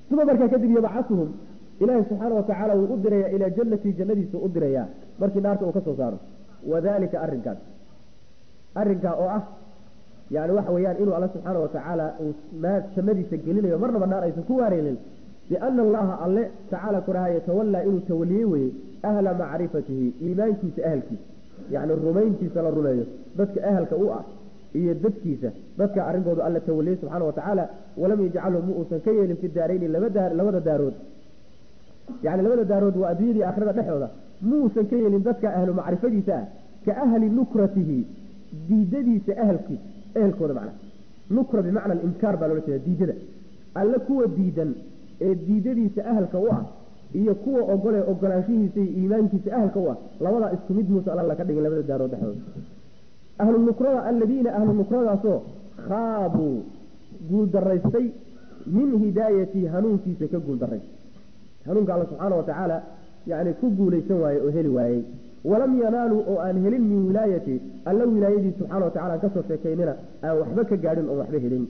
uma markaa kadib yabcasuhum ilaahi subxaana watacaala wuu u dirayaa ilaa jannatii jannadiisa u dirayaa markii naarta uu ka soo saaro wadalika arrinkaas arrinkaa oo ah yani waxa weeyaan inuu alla subxaana watacaala uu jannadiisa gelinayo marnaba naar aysan ku waareynin biana allaha alle tacaala kuraha yatawallaa inuu tawaliyey weye ahla macrifatihi iimaankiisa ahalkiisa yani rumayntiisa la rumeeyo dadka ahalka u ah iyo dadkiisa dadka arrinkoodu alla tawaliyey subxaana watacaala walam yajcalhu mu uusan ka yeelin fi daarayni labada daarood yani labada daarood waa adduunyadii aakhirada dhexooda muusan ka yeelin dadka ahlu macrifadiisa ah ka ahli nukratihi diidadiisa ahalkiisa ehelkooda macna nukra bimacna alinkaar baa loola jeeda diidada alle kuwa diidan ee diidadiisa ahalka u ah iyo kuwa ogole ogolaanshihiisa iyo iimaankiisa ahalka u ah labadaa isku mid muuse alla ka dhigin labada daarood dhexdooda ahlu nukrada aladiina ahlu nukradaasoo khaabuu guuldaraystay min hidaayatii hanuunkiisa ka guuldaraystay hanuunka alla subxaana watacaala yani ku guulaysan waaye oo heli waayey walam yanaaluu oo aan helin min wilaayati alla wilaayadii subxana watacala aan kasoo sheekaynina aan waxba ka gaadhin oon waxba helin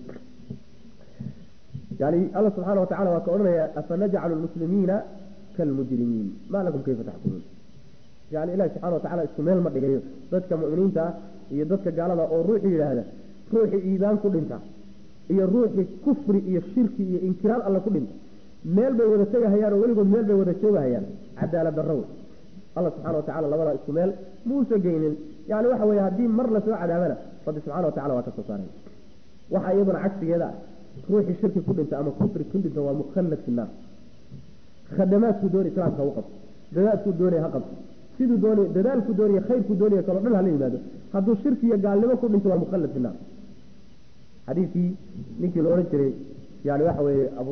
yani alla subxaana watacala waa ka odhanaya afanajcalu lmuslimiina kalmujrimiin maa lakum kayfa taxkumuun yani ilahi subxana watacala isku meel ma dhigayo dadka mu'miniinta ah iyo dadka gaalada oo ruuxii yidhaahda ruuxii iimaan ku dhinta iyo ruuxii kufri iyo shirki iyo inkiraar alle ku dhinta meel bay wada tegahayaan oo weligood meel bay wada joogahayaan cadaalad darro wey alla subxana watacala labadaa isku meel muusa geynin yani waxa weye haddii mar lasoo cadaabana rabbi subxana watacala waa ka soo saaray waxa iyaduna cagsigeeda ah ruuxii shirki ku dhinta ama kufri ku dhinta waa mukhallad fi naar khadamaadkuu doonay islaamka u qabto dadaadkuu doonaya ha qabto siduu doonay dadaalku doonaya khayrku doonaya kaloo dhan hala yimaado hadduu shirki iyo gaalnimo ku dhinto waa mukhallad fi naar xadiidkii ninkii la odhan jiray yani waxa weeye abu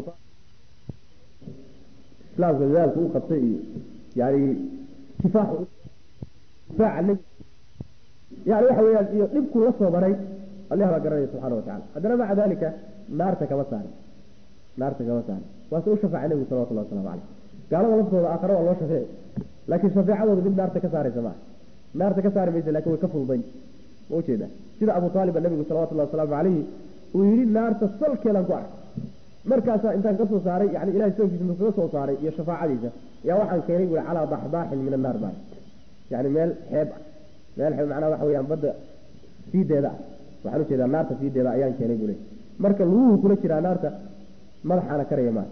islaamka dadaalku u qabtay iyo yani kifaax kifaaca nebi yani waxa weeyaan iyo dhibkuu la soo maray allah baa garanaya subxana watacala haddana maca dalika naarta kama saarin naarta kama saarin waase u shafaacay nebigu salawatullah waslamu caleyh gaalada laftooda aakhare waa loo shafeeci laakiin shafeecadooda mid naarta ka saaraysa maaha naarta ka saari maysa lakin way ka fududayn ma ujeeda sida abu taaliba nebigu salawatullahi wasalaamu caleyhi uu yidhi naarta salkeedan ku arkay markaasaa intaan kasoo saaray yani ilahay soonkiisa mu kaga soo saaray iyo shafaacadiisa yaa waxaan keenay bui calaa daxdaaxin min annaar baa yani meel xeeb ah meel xeeb macnaha waxa weyaan badda siideeda ah waxaan ujeedaa naarta siideeda ayaan keenay bule marka luguhu kula jiraa naarta madaxaana karaya maa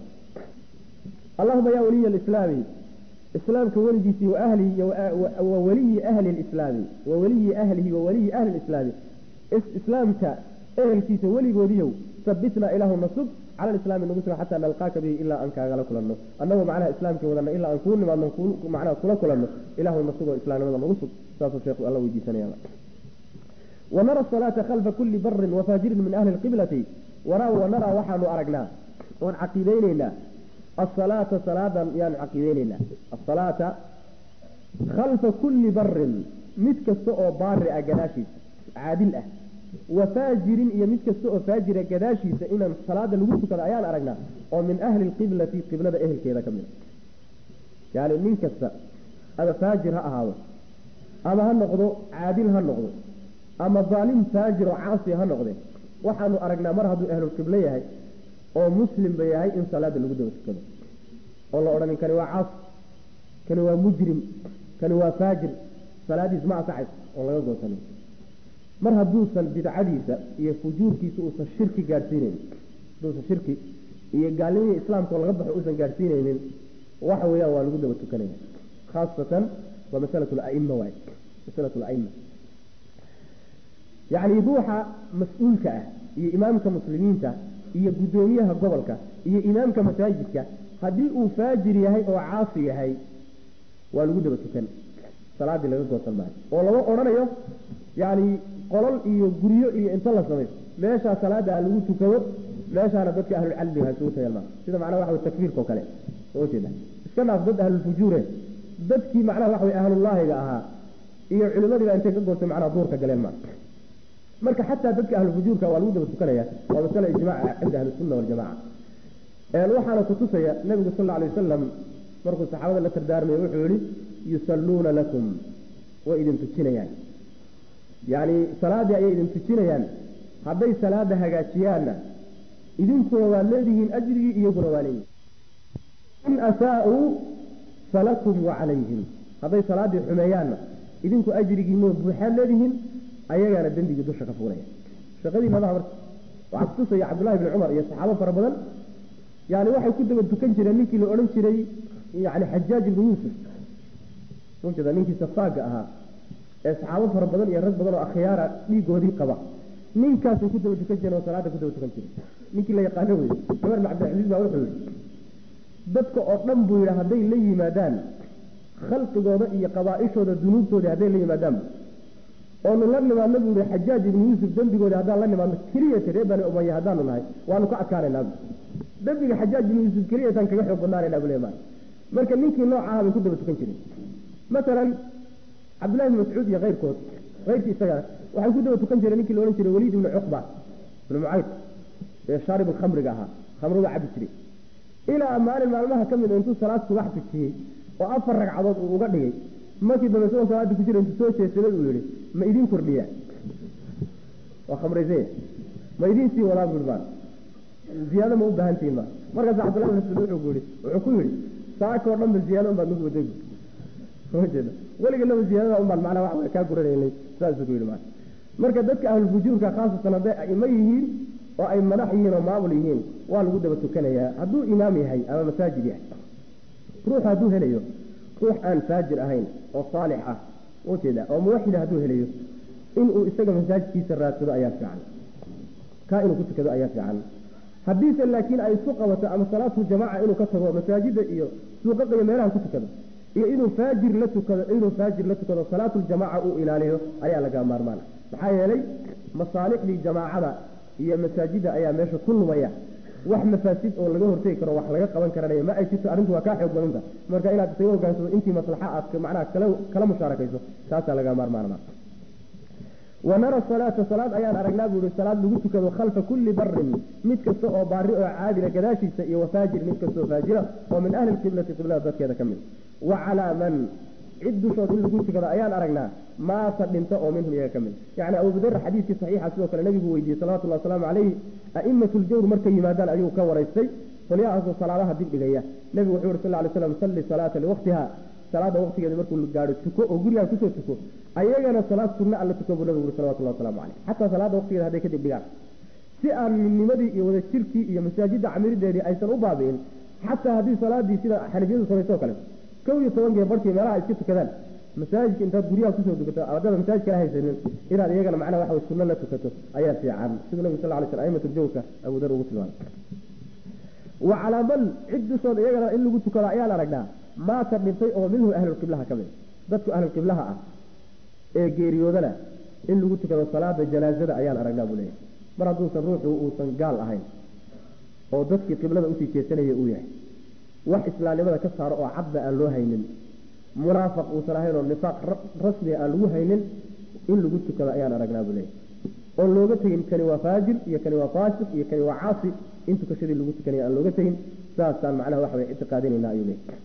allahuma yaa waliya alislaami islaamka weligiisii wa ahlihi wa waliyi ahli lislaami wa waliyi ahlihi wa waliyi ahli lislaami islaamka ehelkiisa weligoodiyow sabitna ilaahu nasub cala alislaami nagu suga xataa nalqaaka bihi ilaa aan kaagala kulanno annagoo macnaha islaamkii wadana ilaa aan kuu nimaadno macnaha kula kulanno ilaahu nasugoo islaamnimada nagu sug saasuu sheekhu alla weydiisanaya wanara asalaata khalfa kulli barin wafaajirin min ahli lqiblati wanaraa waxaanu aragnaa oon caqiideyneynaa asalaata salaadan yaanu caqiideyneynaa asalaata khalfa kulli barin mid kasta oo baari ah gadaashiisa caadil ah wafaajirin iyo mid kasta oo faajira gadaashiisa inaan salaada lagu tukado ayaan aragnaa oo min ahli lqiblati qiblada ehelkeeda ka mid yani nin kasta ama faajir ha ahaado ama ha noqdo caadil ha noqdo ama daalim faajir oo caasi ha noqde waxaanu aragnaa mar hadduu ahlulqiblo yahay oo muslimba yahay in salaada lagu daba tukado oo la odhanin kani waa caasi kani waa mujrim kani waa faajir salaadiis ma asaxayso oon laga goosanin mar hadduusan bidcadiisa iyo fujuurkiisa uusan shirki gaadhsiinaynin hadduusan shirki iyo gaalnimihii islaamka oo laga baxo uusan gaadhsiinaynin waxa weeyaan waa lagu daba tukanaya khaasatan waa masalat laima waay masalat laima yacni ruuxa mas-uulka ah iyo imaamka muslimiinta iyo guddoomiyaha gobolka iyo imaamka masaajidka haddii uu faajir yahay oo caasi yahay waa lagu daba tukan salaadii laga goosan maayo oo lama odhanayo yani qolol iyo guryo iyo inta la samayso meeshaa salaada ha lagu tukado meeshaana dadka ahlulcalmiga ha isugu tagaan maa sida macnaha waxa wey takfiirka oo kale soo jeeda iska dhaaf dad ahlulfujuure dadkii macnaha waxa wey ahlullaahiga ahaa iyo culimadii baa intay ka goostay macnaha duurka galeen maa marka xataa dadka ahlufujuurka waa lagu daba tukanaya waa masale ijmaaca cinda ahlisunna waljamaca waxaana kutusaya nabigu sal alla alay wasalam markuu saxaabada la tardaarmaya wuxuu yihi yusalluuna lakum way idin tujinayaan yacni salaaddii ayay idin tujinayaan hadday salaada hagaajiyaanna idinkuna waad leedihiin ajrigii iyaguna waa leeyihin in asaa'uu falakum wacalayhim hadday salaaddii xumeeyaanna idinku ajrigiinoo buuxaad leedihiin ayagaana dembigii dusha ka fuulaya shaqadii madaha marka waxaa kutusaya cabdullahi bni cumar iyo saxaabo fara badan yani waxay ku daba tukan jireen ninkii la odhan jiray yani xajaaj ibnu yuusuf ujeeda ninkii safaaga ahaa ee saxaabo fara badan iyo rag badan oo akhyaara dhiigoodii qaba ninkaasay ku daba tukan jireen oo salaada ku daba tukan jireen ninkii la yaqaano wey cumar bin cabdilcaziiz baa wuxuu yihi dadka oo dhan buu yidhi hadday la yimaadaan khalqigooda iyo qabaaishooda dunuubtooda hadday la yimaadaanba oonu la nimaadno buu yihi xajaaj ibnu yuusuf dembigooda haddaan la nimaadno keliyata reer bani umaya haddaanu nahay waanu ka adkaanaynaa dembiga xajaaj ibnu yuusuf keliyatan kaga xoog badnaanayna buu leeyahay marka ninkii noocaha bay ku daba tukan jireen masalan cabdullahi ibn mascuud iyo keyrkood keyrkii isaga waxay ku daba tukan jireen ninkii la odhan jiray waliid ibnu cuqba ibnu mucayd ee shaarib khamriga ahaa khamruga cabi jiray ilaa maalin maalmaha ka mid intuu salaad subax tujiyey oo afar ragcadood uu uga dhigay markii dambe isagoo salaada ku jira intuu soo jeesaday uu yihi ma idiin kordhiya waa khamraysay ma idiin sii wadaa bui baan ziyaado ma u baahantihin ma markaas cabdullahi bin mascuud wuxuu ku yihi wuxuu ku yihi saakoo dhan ba ziyaado un baad nagu waday jeeda weliga laba ziyaadada un baan macnaa wax way kaa guranaynay saasuu ku yihi maa marka dadka ahlulfujuurka khaasatan hadday aimo yihiin oo ay madax yihiin oo maamul yihiin waa lagu daba tukanayaa hadduu imaam yahay ama masaajid yahay ruux hadduu helayo ruux aan faajir ahayn oo saalix ah ujeeda oo muwaxida hadduu helayo inuu isaga masaajidkiisa raadsado ayaa fiican kaa inuu ku tukado ayaa fiican haddiise laakiin ay isu qabato ama salaatu jamaaca inuu ka tago masaajida iyo suuqaqa iyo meelaha ku tukado iyo inuu faajir la tukado inuu faajir la tukado salaatuljamaaca uu ilaaliyo ayaa laga maarmaana maxaa yeelay masaalixdii jamaacada iyo masaajida ayaa meesha ku lumaya wax mafaasid oo laga hortegi karo wax laga qaban karanaya ma ay jirto arrintu waa kaa xoog badanta marka inaad isaga hogaansado intii maslaxa aad macnaha kala kala mushaarakayso taasaa laga maarmaanama wanara salaata salaad ayaan aragnaa buu ihi salaad lagu tukado khalfa kulli barin mid kasta oo baari oo caadila gadaashiisa iyo wafaajir mid kastoo faajira oo min ahli lqiblati qiblada dadkeeda ka mid wa calaa man cid dushood in lagu tukado ayaan aragnaa maata dhinto oo minhum iyaga ka mid yani abubadar xadiidkii saxiixa sidoo kale nabigu weydiiyey salawatullahi wasalaamu calayhi a'imatu ljawr markay yimaadaan ayuu ka waraystay qolyahaasoo salaadaha dib dhigaya nebigu wuxuu yuri sal ly slam salli salaata liwaqtiha salaada waqtigeeda markuu gaadho tuko oo gurigaan kusoo tuko ayagana salaad sunna alla tuko buu nabigu yuri salawatullahi waslamu caleyh xataa salaada waqtigeeda hadday kadib dhigaan si aan midnimadii iyo wadajirkii iyo masaajidda camirideedii aysan u baabi'in xataa haddii salaadii sida xanafiyadu samaysoo kale kow iyo tobankii barkii meelaha iska tukadaan masaajidka intaad guryaha kusoo tukato ardada masaajidka la haysanin inaad iyagana macnaha waxa way sunno la tukato ayaa fiican siduu nabigu sal ly sl aimatu ljawka abu dar ugu tilmaamay wa calaa man cid dushood iyagana in lagu tukado ayaan aragnaa maata dhintay oo minhu ahlulqiblaha ka mid dadku ahlulqiblaha ah ee geeriyoodana in lagu tukado salaada janaazada ayaan aragnaa buu leeyahay mar hadduusan ruuxu uusan gaal ahayn oo dadkii qiblada usii jeesanaya uu yahay wax islaamnimada ka saaro oo cadba aan loo haynin munaafiq uusan ahayn oo nifaaq rasmiga aan lagu haynin in lagu tukado ayaan aragnaa buu leeyahay oon looga tegin kani waa faajir iyo kani waa faasiq iyo kani waa caasi in tukashadii lagu tukanaya aan looga tegin saasaan macnaha waxa way ictiqaadinayna ayuu leeyahay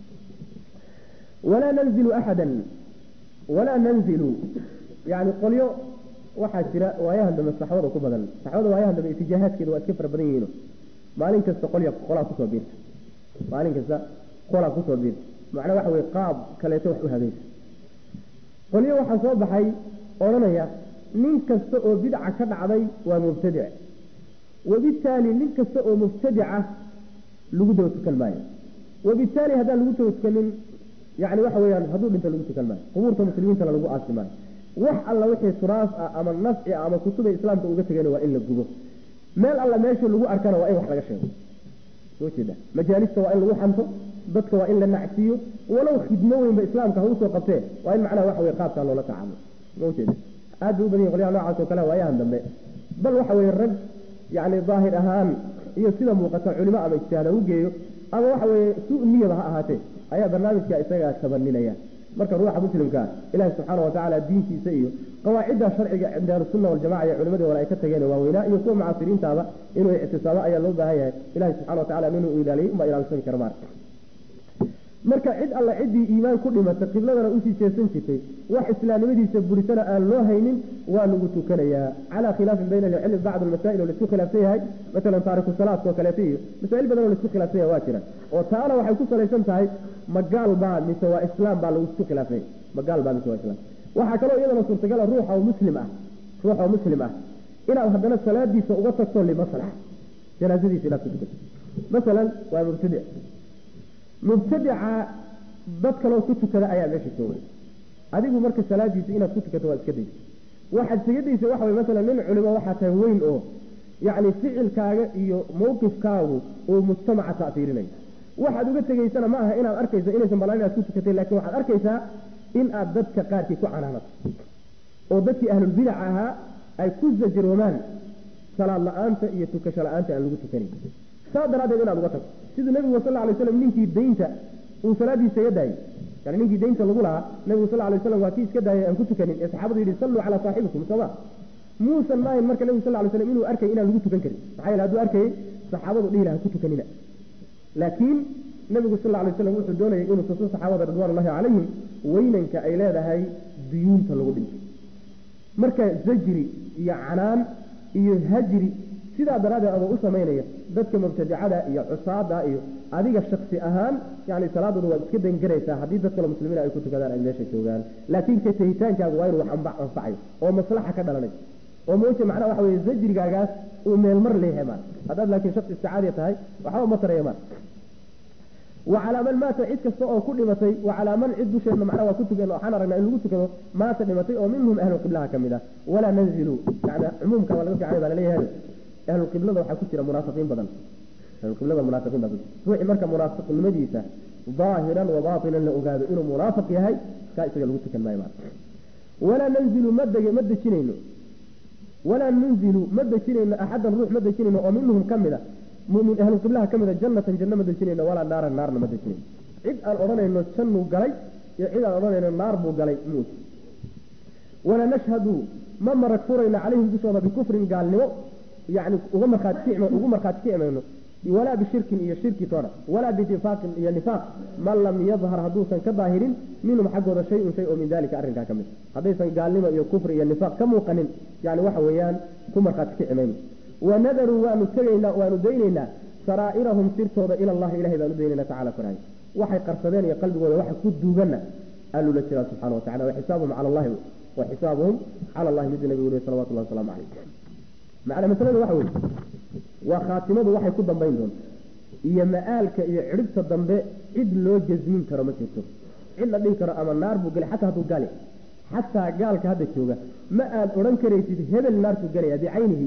walaa nanzilu axadan walaa nanzilu yani qolyo waxaa jira waayahan dambe saxwada ku badan saxwada waayahan dambe itijaahaadkeeda waa iska fara badan yihiino maalin kasta qolya qolaa kusoo biirta maalin kasta qolaa kusoo biirta macnaa waxa weye qaab kaleeto wax u habaysa qolyo waxaa soo baxay odhanaya nin kasta oo bidca ka dhacday waa mubtadic wabitaali nin kasta oo mubtadica lagu daba tukan maayo wabitaali haddaan lagu daba tukanin yani waxa weyaan hadduu dhinto lagu tukan maayo qubuurta muslimiintana lagu aasi maayo wax alla wixii turaas ah ama nafci ah ama kutubay islaamka uga tegeen waa in la gubo meel alla meesha lagu arkana waa in wax laga sheego soo jeeda majaalista waa in lagu xanto dadka waa in la nacsiiyo walow khidmo weynba islaamka ha usoo qabtee waa in macnaha waxa weye qaabkaa loola tacaamo maujeeda aad bay u badan yihin qolyaha noocaas oo kale waayahan dambe bal waxa weye rag yani daahir ahaan iyo sida muuqata culimo ama ijtihaad ha u geeyo ama waxa weye su niyaba ha ahaatee ayaa barnaamijka isagaa tabaninaya marka ruuxa muslimkaa ilaahi subxaana watacaala diintiisa iyo qawaacidda sharciga cinda ahlusunna waljamaca iyo culimadii hore ay ka tageen waaweynaa iyo kuwa mucaasiriintaaba inuu ictisaabo ayaa loo baahan yahay ilahi subxana watacala inuu ilaaliyo unbaa ilaalsan kara maar marka cid alla ciddii iimaan ku dhimatay qibladana usii jeesan jirtay wax islaamnimadiisa burisana aan loo haynin waa lagu tukanayaa calaa khilaafin bayna alcilmi bacd almasaa'il oo laisku khilaafsan yahay masalan taariku salaadka oo kaleeto iyo masaa'il badan oo laisku khilaafsan yahay waa jiraan oo taana waxay ku salaysan tahay ma gaal baa mise waa islaam baa lagu isku khilaafsan ma gaal baa mise waa islaam waxaa kaloo iyadana suurtagala ruuxa oo muslim ah ruuxa oo muslim ah inaad haddana salaadiisa uga tagto limaslaxa janaasadiisa inaad ku tukato masalan waa mubtadic mubtadica dad kaloo ku tukada ayaa meesha joogay adigu marka salaadiisa inaad ku tukato waad iska daysa waxaad isaga daysa waxa way masalan nin culimo waxaa tahay weyn oo yacni ficilkaaga iyo mawqifkaagu uu mujtamaca ta'fiirinayo waxaad uga tegaysana ma aha inaad arkayso inaysan balaan inaad ku tukatay laakiin waxaad arkaysaa in aad dadka qaarkii ku canaanato oo dadkii ahlulbidac ahaa ay ku zajroomaan salaad la-aanta iyo tukasho la-aanta aan lagu tukanayn saa daraaddeed inaad uga tagto siduu nebigu sal lla alay slam ninkii daynta uu salaadiisa iga daayey yani ninkii daynta lagu lahaa nebigu sal alay waslam waa kii iska daayay aan ku tukanin ee saxaabadu yidhi salluu calaa saaxibikum sooma muusan maahin marka nebigu sal lay slam inuu arkay inaan lagu tukan karin maxaa yeele hadduu arkayay saxaabadu dhihi laha ku tukanina laakiin nebigu sal alay slam wuxuu doonayay inuu tuso saxaabada ridwaanullahi calayhim weynanka ay leedahay duyuunta lagu dhinto marka zajri iyo canaan iyo hajri sidaa daraaddeed adoo u samaynaya dadka mubtadicada iyo cusaada iyo adiga shaksi ahaan yani salaadooda waad iska dangaraysaa haddii dad kale muslimiin ay ku tukadaan ay meesha joogaan laakiin ka tahitaankaagu waa inuu wax anfacayo oo maslaxa ka dhalanay oo mooje macnaha waxa weye zajrigaagaas uu meelmar leeyahay maan haddaad laakiin shaksi isticaadiya tahay waxba ma taraya maan wacalaa man maata cid kasta oo ku dhimatay wacalaa man cid dusheedna macnaha waa ku tukan waxaan aragnaa in lagu tukado maata dhimatay oo minhum ahlu qiblaha ka mid ah walaa nanzilu yani cumuumka waa laga fiicnay baa laleeyahay ahlu qiblada waxaa ku jira munaafiqiin badan ahlu qiblada munaafiqiin baa ku jira ruuxii marka munaafiqnimadiisa daahiran wa baatinan la ogaado inuu munaafiq yahay kaa isaga lagu tukan maayo maata walaa nanzilu ma deg ma dejinayno walaa nunzilu ma dejinayno axadan ruux ma dejinayno oo minhum ka mid a mumin ahlu qiblaha ka mida jannatan janno ma dejinayno walaa naaran naarna ma dejinayno cid aan odhanayno jannuu galay iyo cid aan odhanayno naar buu galay muut walaa nashhadu ma marag furayno calayhim dushooda bikufrin gaalnimo yani uga markhaati ugu markhaati kicmayno walaa bishirkin iyo shirki toona walaa binifaaqin iyo nifaaq man lam yadhar hadduusan ka daahirin minhum xaggooda shay-un shay oo min dalika arrinkaa ka mid haddaysan gaalnimo iyo kufri iyo nifaaq ka muuqanin yani waxa weeyaan ku markhaati kici mayno wanadaruu waanu tegaynaa waanu daynaynaa saraa'irahum sirtooda ila allahi ilahay baanu daynayna tacala koraay waxay qarsadeen iyo qalbigooda waxa ku duuganna allula jiraa subxana wa tacala waxisaabuhum cala allahi wa xisaabuhum cala allahi miduu nabigu uri salawatu llahi wasalaamu calayh macna masalada waxa weye waa khaatimadu waxay ku dambayn doonta iyo ma-aalka iyo cidhibta dambe cid loo jasmin karo ma jirto cid la dhihi karo ama naar buu gelay xataa hadduu gali xataa gaalka hadda jooga ma aad odhan karaysid hebel naartuu gelaya bicaynihi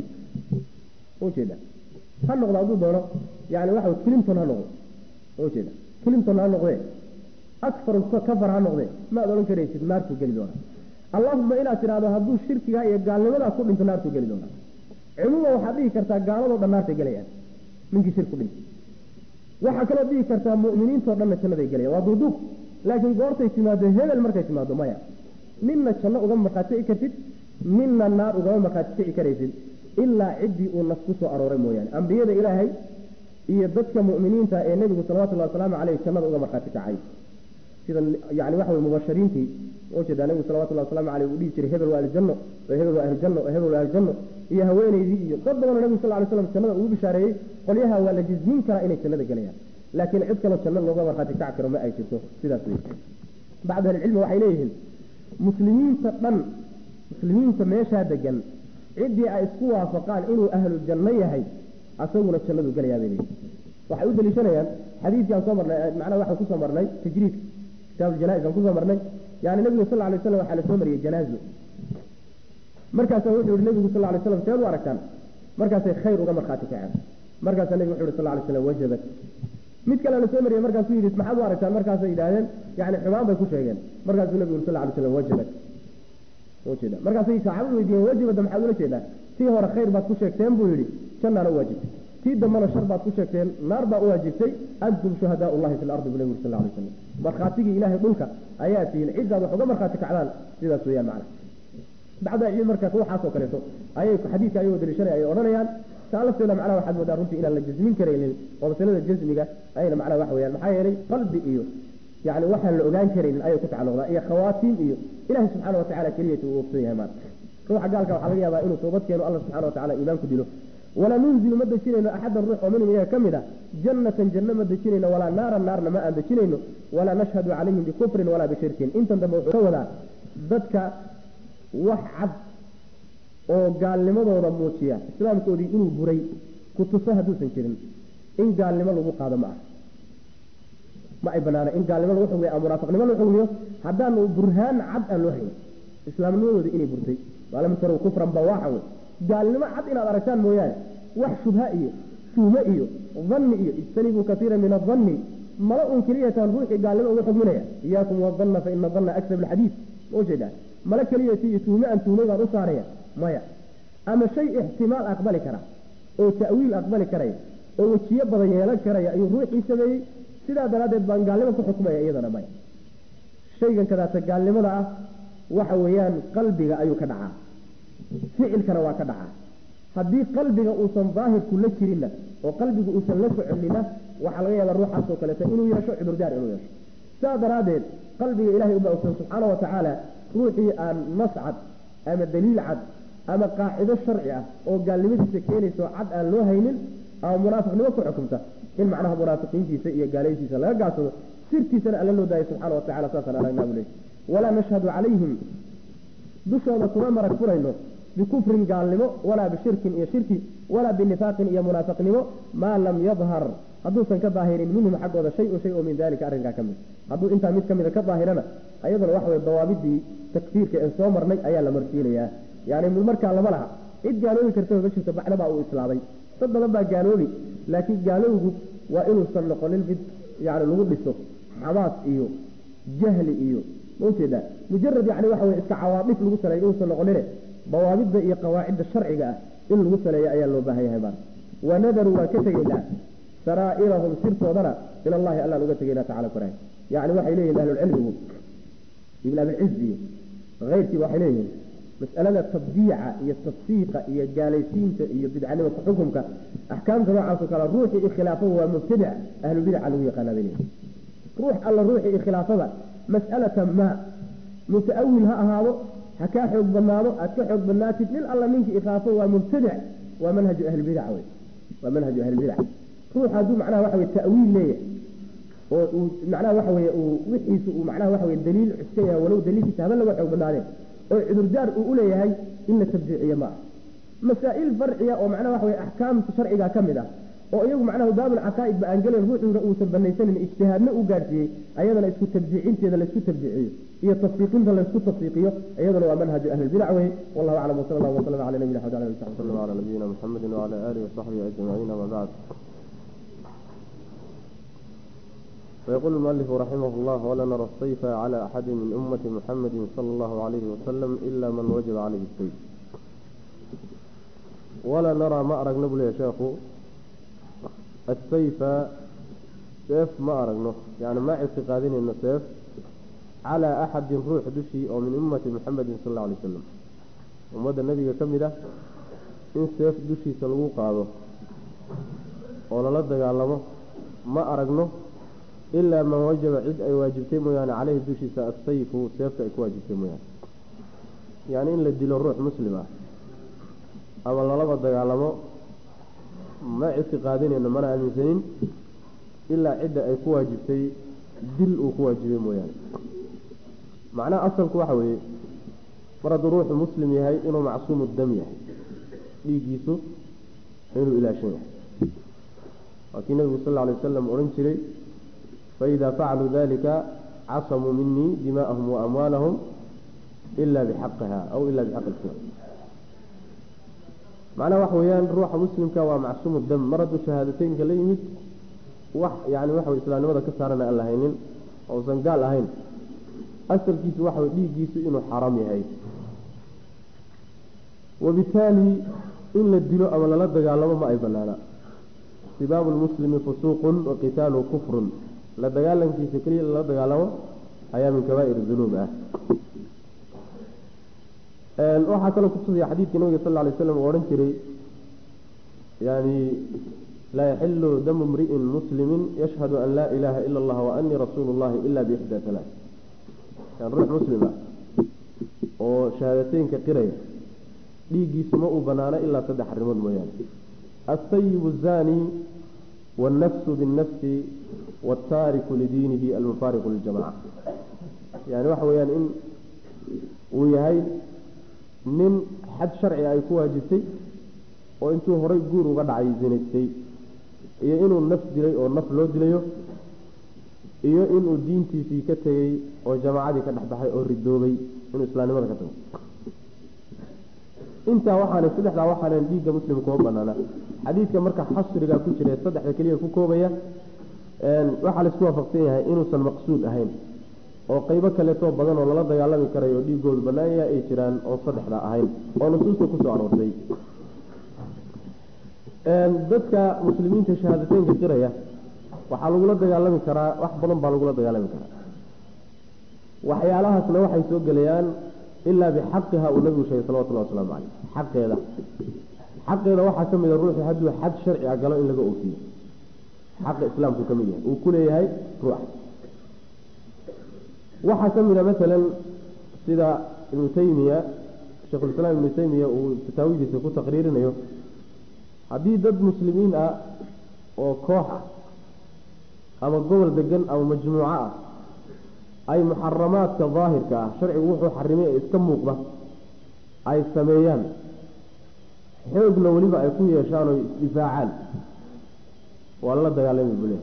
ujeeda ha noqdo hadduu doono yani waxa clinton ha noqdo ujeeda clinton ha noqdee akfar kafar ha noqdee ma aad odhan karaysid naartuu geli doona allahuma inaad tidhahdo hadduu shirkigaa iyo gaalnimadaa ku dhinto naartuu geli doona cumuuman waxaad dhihi kartaa gaaladoo dhan naartay gelayaan ninkii shirku dhintay waxaa kaloo dhihi kartaa mu'miniintao dhanna jannaday gelayaan waa duuduub laakiin goortay timaado hebel markay timaado maya ninna janno ugama markhaati kici kartid ninna naar ugama markhaati kici karaysid ilaa ciddii uu nas ku soo arooray mooyaane ambiyada ilaahay iyo dadka mu'miniinta ee nebigu salawatullahi wasalaamu caleyh jannada uga markhaati kacay sida yani waxa weye mubashiriintii ujeedaa nebigu salawatullahi wasalaamu caleyh uu dhihi jiray hebel waa aljanno oo hebel waa ahlujanno oo hebel waa ahlujanno iyo haweenaydii iyo dad badanoo nebigu sal ly slam jannada ugu bishaareeyey qolyaha waa la jismin karaa inay jannada gelayaan laakiin cid kaloo janno looga markhaati kaci karo ma ay jirto sidaas wey bacdu ahlicilmi waxay leeyihiin muslimiinta dhan muslimiinta meeshaa degan ciddii ay isku waafaqaan inuu ahlu janno yahay asaguna jannadu gelayaa bay leeyihin waxay u daliishanayaan xadiidkii aan soo marnay macnaha waxaan kusoo marnay tajriid kitaab janais aan kusoo marnay yani nebigu sal lay slam waxaa la soo mariyey janaazo markaasaa wuxuu yihi nebigu sal lay slam seed u aragtaan markaasay khayr uga markhaati kaceen markaasaa nebigu wuxu yhi sal lay slam wajabat mid kale la soo mariyey markaasuu yidhi maxaad u aragtaan markaasay yidhaahdeen yani xumaan bay ku sheegeen markaasuu nebigu yuri sal lay slam wajabat ujeeda markaasay saxaabadu weydiiyeen wajibada maxaad ula jeedaa tii hore khayr baad ku sheegteen buu yidhi jannaana u waajibtay tii dambana shar baad ku sheegteen naar baa u waajibtay antum shuhadaa llahi fi lardi bu nebigu sal lay slam markhaatigii ilaahay dhulka ayaa tihiin ciddaad wax uga markhaati kacdaan sidaas weeyaan macna bacda cilmi marka waxaasoo kaleeto ayay xadiidka ayagoo daliishanaya ay odhanayaan taa lafteeda macnaha waxaad moodaa runtii inaan la jasmin karaynin oo masalada jasmiga ayna macnaha waxa weyaan maxaa yeelay qalbi iyo yani waxaan la ogaan karaynin ayay ku tacalluqdaa iyo khawaatiim iyo ilahi subxaana watacala keliyata uu ogsan yahay maanta ruuxa gaalka waxaa laga yaabaa inuu toobad keeno alla subxana watacala iimaan ku dilo walaa nunzilu ma dejinayno axadan ruux oo minhum iyaga ka mid a jannatan janno ma dejinayno walaa naaran naarna ma aan dejinayno walaa nashhadu calayhim bikufrin walaa bishirkin intan dambe wuxuu ka wadaa dadka wax cad oo gaalnimadooda muujiya islaamkoodii inuu buray kutuso hadduusan jirin in gaalnimo lagu qaado ma ah ma ay banaana in gaalnimo lagu xugmiyo ama munaafiqnimo lagu xugmiyo haddaanu burhaan cad aan loo hayn islaamnimadooda inay burtay waalam tarow kufran bawaaxa wey gaalnimo cad inaad aragtaan mooyaane wax shubha iyo tuume iyo danni iyo ijtanibuu kaiira min adanni mala un keliyatan ruuxii gaalnimo uga xugminaya iyaakum wadanna fa ina danna aksab alxadiid ma ujeedaa mala keliyati iyo tuume aan tuumay baan u saaraya maya ama shay ixtimaal aqbali kara oo ta'wiil aqbali karaya oo wejiyo badan yeelan karaya ayuu ruuxii sameeyey sidaa daraaddeed baan gaalnimo ku xukmaya iyadana maya shaygan kadaata gaalnimada ah waxa weeyaan qalbiga ayuu ka dhacaa ficilkana waa ka dhacaa haddii qalbiga uusan daahirku la jirinna oo qalbigu uusan la soconina waxaa laga yaabaa ruuxaasoo kaleeto inuu yeesho cudurdaar inuu yeesho sidaa daraaddeed qalbiga ilahay uma ogsan subxaana wa tacaala ruuxii aan nas cad ama daliil cad ama qaacido sharci ah oo gaalnimadiisa keenayso cad aan loo haynin ama munaafiqnimo ku xukumta in macnaha munaafiqiintiisa iyo gaalaysiisa laga gaasado sirtiisana alla loo daayo subxaana wa tacala saasaan aragnaa buu leey walaa nashhadu calayhim dushooda kuma marag furayno bikufrin gaalnimo walaa bishirkin iyo shirki walaa binifaaqin iyo munaafiqnimo maa lam yadhar hadduusan ka daahirin minhum xaggooda shay-un shay oo min dalika arrinkaa ka mid hadduu intaa mid ka mida ka daahirana ayaduna waxa weye dawaabidii takfiirka ee soo marnay ayaa la marsiinayaa yani markaa lama laha cid gaaloobi kartaba ma jirto bacdabaa uu islaamay dad badan baa gaaloobi laakiin gaalowgu waa inuusan noqonin mid yani lagu dhiso xamaas iyo jahli iyo maujeeda mujarad yani waxa wey iska cawaadif lagu saleeyo inuusan noqonine dawaabidda iyo qawaacidda sharciga ah in lagu saleeyo ayaa loo baahan yahay maana wanadaruu waan ka tegaynaa saraa'irahum sirtoodana ila allahi allaan uga tegaynaa tacala koraay yani waxay leeyihin ahlulcilmigu ibn abilciz iyo keyrkiiba waxay leeyihiin mas'alada tabdiica iyo tafsiiqa iyo gaalaysiinta iyo bidcanimata xukumka axkaamta noocaasoo kale ruuxii ikhilaafada waa mubtadic ahlubidaca lagu yaqaana bay leeyihin ruux alla ruuxii ikhilaafada mas'alata maa muta'awil ha ahaado ha kaa xoog badnaado aad ka xoog badnaatid nin alla ninkii ikhilaafo waa mubtadic waa manhaju ahlibidac wey waa manhaju ahlibidac ruux hadduu macnaha waxa weye ta'wiil leeyahay oo uu macnaha waxa weye uu wixiisu uu macnaha waxa weye daliil cuska yahay walow daliilkiisa haba laga xoog badnaadeen oo cudurdaar uu u leeyahay in la tabdiiciyo ma ah masaa'il farciya oo macnaha waxa weye axkaamta sharciga ka mid ah oo iyagu macnaha baabul caqaa'id ba aan gelen ruuxuuna uusan banaysanin ijtihaadna u gaadhsiiyey ayadana isku tabdiicinteeda laysku tabdiiciyo iyo tafsiiqinta laysku tafsiiqiyo iyaduna waa manhaju ahlibidac wey wallahu aclam wasala allahu wasalam cala nabiyina xamd ala صلى الله على نبينا محمد وعلى آله وصحبه أجمعين أما بعد فيقول المؤلف رحمه الله ولا نرى السيف على أحد من أمة محمد صلى الله عليه وسلم إلا من وجب عليه السيف ولا نرى ما أرق نبل يا شيخ السيف سيف ما أرقنه يعني ما اعتقادين أنه سيف على أحد روح دشي أو من أمة محمد صلى الله عليه وسلم ومدى النبي كمده in seef dushiisa lagu qaado oo lala dagaalamo ma aragno ilaa man wajaba cid ay waajibtay mooyaane caleyhi dushiisa asayfu seefta ay ku waajibtay mooyaane yacni in la dilo ruux muslim ah ama lalaba dagaalamo ma ictiqaadinayno mana aaminsanin ilaa cidda ay ku waajibtay dil uu ku waajibay mooyaane macnaha asalku waxa weeye mar hadduu ruuxu muslim yahay inuu macsuumu dam yahay dhiiggiisu inuu ilaashan yahay waa kii nabigu sal lla alay wasalam odhan jiray faidaa facaluu dalika casamuu minii dimaa'ahum wa amwaalahum ila bixaqiha aw ila bixaqi islam macnaha waxa weeyaan ruuxa muslimka waa macsuumu dam mar hadduu shahaadateynka la yimid wax yani waxa wey islaamnimada ka saarana aan lahaynin ousan gaal ahayn asalkiisu waxa wey dhiiggiisu inuu xaaraam yahay wabitaali in la dilo ama lala dagaalamo ma ay banaana sibaabu lmuslimi fusuuqun wa qitaalu kufrun la dagaalankiisa keliya lala dagaalamo ayaa min kabaa'ir dunuub ah waxaa kaloo kutusaya xadiidkii nabiga sal lla alay slam uu odhan jiray yani laa yaxilu damu mri'in muslimin yashhadu an laa ilaaha ila allah wa anii rasuulu llahi ila biixdaa alaa yan ruux muslima oo shahaadateynka qiraya dhiiggiisu ma uu banaano ilaa saddex arrimood mooyaane alsayibu zani wاlnafsu biاnnafsi wاltaariku lidiinihi almufaariqu liljamaca yani waxa weeyaan in uu yahay nin xad sharci ay ku waajibtay oo intuu horay guur uga dhacay zinaystay iyo inuu naf dilay oo naf loo dilayo iyo inuu diintiisii ka tegey oo jamaacadii ka dhexbaxay oo ridoobay inuu islaamnimada ka tago intaa waxaana saddexdaa waxaanan dhiigga muslim kuma banaana xadiidka marka xasriga ku jira saddexda keliya ku koobaya waxaa laisku waafaqsan yahay inuusan maqsuud ahayn oo qeybo kaleetoo badan oo lala dagaalami karayo oo dhiigoodu banaanya ay jiraan oon saddexda ahayn oo nusuusta kusoo aroortay dadka muslimiinta shahaadateynka qiraya waxaa lagula dagaalami karaa wax badan baa lagula dagaalami karaa waxyaalahaasna waxay soo gelayaan ilaa bixaqiha uu nabigu sheegay salawatullahi wasalaamu caleyh xaqeeda xaqeeda waxaa ka mid a ruuxu hadduu xad sharci a galo in laga oofiyo xaqa islaamku ka mid yahay uu ku leeyahay ruuxa waxaa ka mid a masalan sida ibnu taymiya sheikhulislaam ibnu taymiya uu fataawidiisa ku taqriirinayo haddii dad muslimiin ah oo koox ah ama gobol degan ama majmuuco ah ay muxaramaadka daahirka ah sharcigu wuxuu xarimay ee iska muuqda ay sameeyaan xoogna weliba ay ku yeeshaan oo isdifaacaan waa lala dagaalami bule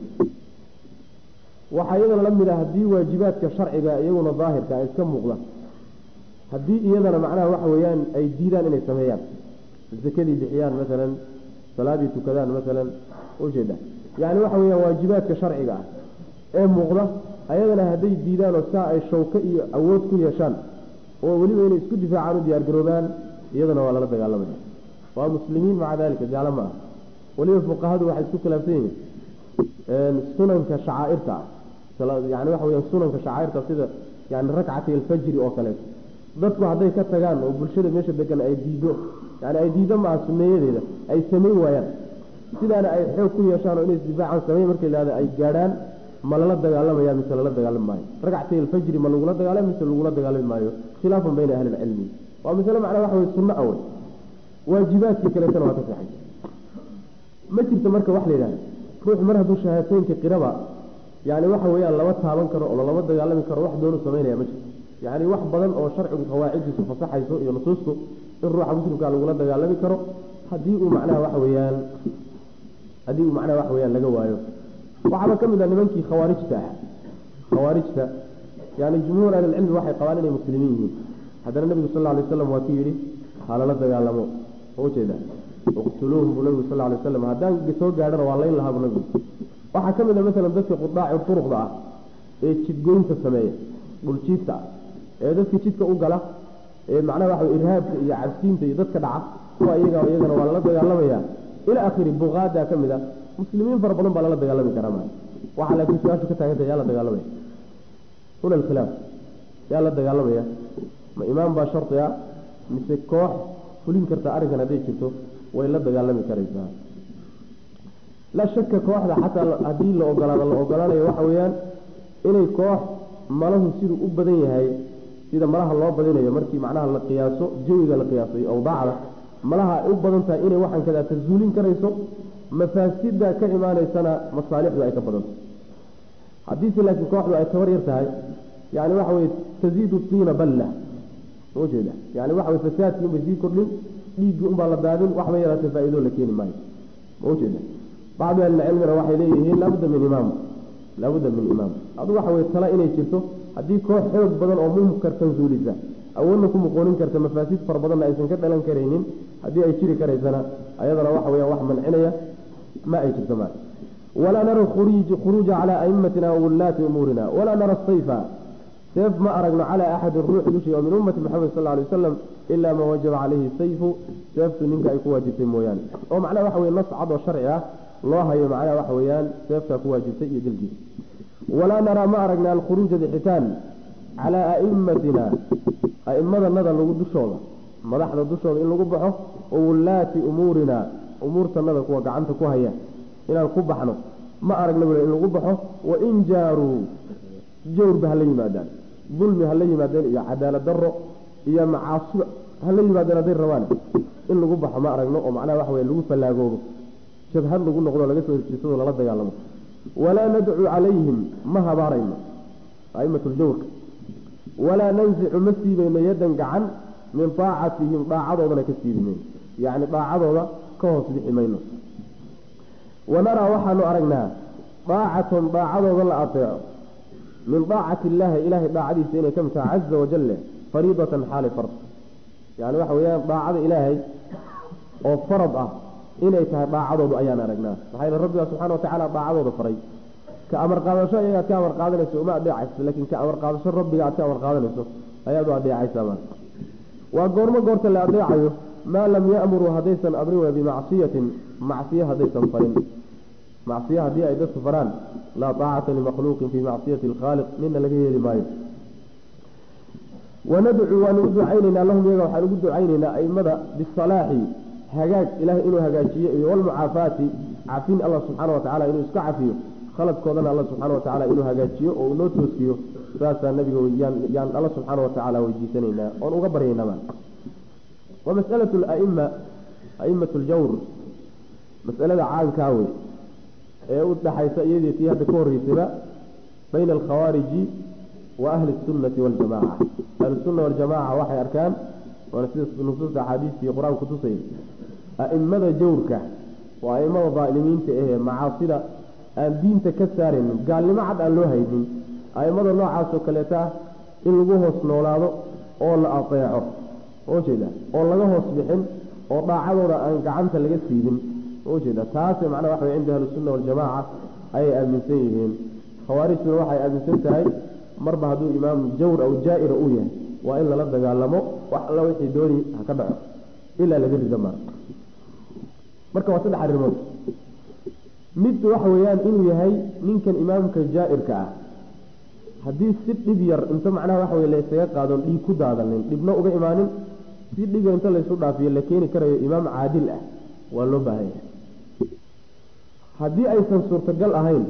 waxaa iyadana la mid ah haddii waajibaadka sharciga iyaguna daahirka ay iska muuqda haddii iyadana macnaha waxa weeyaan ay diidaan inay sameeyaan zakadii bixiyaan masalan salaadii tukadaan masalan ujeeda yani waxa weyaan waajibaadka sharciga ah ee muuqda ayadana hadday diidaan oo saa ay shawko iyo awood ku yeeshaan oo weliba inay isku difaacaan u diyaargaroobaan iyadana waa lala dagaalamaya waa muslimiin maca dalika gaalo ma ah weliba fuqahadu waxay isku khilaafsan yihiin sunanka shacaairta ah yani waxa weya sunanka shacaairta sida yani rakcati alfajri oo kaleeto dadku hadday ka tagaan oo bulshada meesha degan ay diido yani ay diido maaha suneeyadeeda ay samayn waayaan sidaana ay xoog ku yeeshaan oo inay isdifaacaan samey markay lahada ay gaadhaan ma lala dagaalamaya mise lala dagaalami maayo ragcatay alfajri ma lagula dagaalami mise lagula dagaalami maayo khilaafan bayna ahli lcilmi waa masale macnaa waxa wey sunno awey waajibaadkii kaleetana waa ka saxay ma jirto marka wax la yidhahda ruuxu mar hadduu shahaataynka qiraba yani waxa weeyaan lama taaban karo oo lama dagaalami karo wax doonu samaynaya ma jirto yani wax badan oo sharcigu qawaaciddiisu fasaxayso iyo nusuustu in ruuxa muslimkaa lagula dagaalami karo haddii uu macnaha waxa weeyaan haddii uu macnaha waxa weyaan laga waayo waxaaba ka mid ah nimankii khawaarijta ah khawaarijta yani jumhuur ahlilcilmi waxay qabaan inay muslimiin yihiin haddana nebigu sal lla lay waslam waa ku yidhi halala dagaalamo oo ujeeda iqtuluuhum buu nabigu sal lla lay waslam haddaan soo gaadhana waa layn lahaa buu nabigu waxaa ka mid a masalan dadka qudaaci turuqda ah ee jidgoynta sameeya dhuljiidta ah ee dadka jidka u gala ee macnaha waxa irhaabka iyo cabsiinta iyo dadka dhaca kuwa iyaga iyagana waa lala dagaalamaya ila akhiri buqaada ka mid a muslimiin fara badan baa lala dagaalami karaa maa waxaa laakiin su-aashu ka taaganta yaa la dagaalamaya huna alkhilaaf yaa la dagaalamaya ma imaam baa shardi ah mise koox fulin karta arrinkan hadday jirto way la dagaalami karaysaa laa shaka kooxda xataa haddii la ogolaado la ogolaanayo waxa weeyaan inay koox malahu siduu u badan yahay sida malaha loo badinayo markii macnaha la qiyaaso jawiga la qiyaaso iyo awdaacda malaha ay u badan tahay inay waxaan kadaa tazuulin karayso mafaasida ka imaanaysana masaalixdu ay ka badanto haddiise laakiin kooxdu ay tabar yar tahay yani waxa weye taziidu tiina balla ujeeda yani waxa weye fasaadkii unbay sii kordhin dhiiggii unbaa la daadin waxba yaraatee faa-ido la keeni maayo maujeeda bacdu ahlilcilmina waxay leeyihiin laabudda min imaam laabudda min imaam adu waxa weye tala inay jirto haddii koox xoog badan oo munkar tansuulisa awoodna ku muqoonin karta mafaasid fara badanna aysan ka dhalan karaynin haddii ay jiri karaysana ayadana waxa weya wax mancinaya ma ay jirto ma walaa nara khuruuja calaa aimatina wawillaati umuurina walaa nara sayfa seef ma aragno calaa axadin ruux dushii oo min ummati maxamed sal alay wasalam ilaa man wajaba calayhi sayfu seeftu ninka ay ku waajibtay mooyaane oo macnaha waxa weye nas cad oo sharci ah loo hayo macnaha waxa weeyaan seeftaa ku waajibtay iyo dilkiisa walaa naraa ma aragna alkhuruuja bixitaan calaa aimatina aimadanada lagu dushooda madaxda dushooda in lagu baxo oo wullaati umuurina umuurtanada kuwa gacanta ku haya inaan ku baxno ma aragna bule in lagu baxo wain jaaruu jawrba hala yimaadaan dulmi hala yimaadeen iyo cadaalad daro iyo macaasiba hala yimaadeen hadday rabaan in lagu baxo ma aragno oo macnaha waxa weye lagu fallaagoobo jabhad lagu noqdo laga soo horjeesado lala dagaalamo walaa nadcu calayhim ma habaarayno aimatu ljawrka walaa nansicu ma siibayno yadan gacan min daacatihim dhaacadoodana ka siibi mayno yacni daacadooda ka hoos bixi mayno wanaraa waxaanu aragnaa daacatan daacadooda la ateeco min daacati illaahi ilaahay daacadiisa inay ka mid tahay caza wajale fariidatan xaali fard yani waxa weeyaan daacada ilaahay oo farad ah inay tahay daacadoodu ayaan aragnaa maxaa yeele rabbigaa subxana watacaala daacadooda faray ka amar qaadasho ayaga aad ka amar qaadanayso uma adeecayso laakiin ka amar qaadasho rabbiga aad ka amar qaadanayso ayaad u adeecaysaa maa waa goormo goorta la adeecayo maa lam ya'muruu haddaysan amrin wey bimacsiyatin macsiye haddaysan farin macsiye haddii ay dadku faraan laa taacata limakhluuqin fii macsiyati alkhaaliq nina laga yeeli maayo wanadcu waanu u ducaynaynaa lahum iyaga waxaan ugu ducaynaynaa aimada bisalaaxi hagaag ilahay inuu hagaajiyo iyo walmucaafaati cafin allah subxaana watacala inuu iska cafiyo khaladkoodana alla subxaana watacaala inuu hagaajiyo oo uu noo toosiyo saasaa nabiga yaan alla subxaana watacaala weydiisanaynaa oon uga baryaynaba wa masalatu laima aimatu ljawr masalada caankaa wey ee u dhaxaysa iyadii tii hadda ka horreysayba bayna alkhawaariji wa ahli sunnati waljamaca ahlusunna waljamaca waxay arkaan waana sida nusuusta axaadiista iyo qur-aanku tusay a'imada jawrka waa aimada daalimiinta ahee macaasida aan diinta ka saaraynin gaalnimo cad aan loo haynin aimada noocaasoo kaleeta ah in lagu hoos noolaado oo la ateeco ujeeda oo laga hoos bixin oo daacadooda aan gacanta laga siibin ujeeda taase macnaha waxa wey cinda ahlisunna waljamaca ayay aaminsan yihiin khawaarijtuna waxay aaminsan tahay marba hadduu imaam jawr aw jaa-ira uu yahay waa in lala dagaalamo wax alla wixii dooni ha ka dhaco ilaa laga rido maa marka waa saddex arrimood mid waxa weeyaan inuu yahay ninkan imaamka jaa-irka ah haddii si dhib yar inta macnaha waxa wey la ysaga qaadon dhiig ku daadanin dhibna uga imaanin si dhib yar inta laysu dhaafiyo la keeni karayo imaam caadil ah waa loo baahan yahay haddii aysan suurtagal ahayn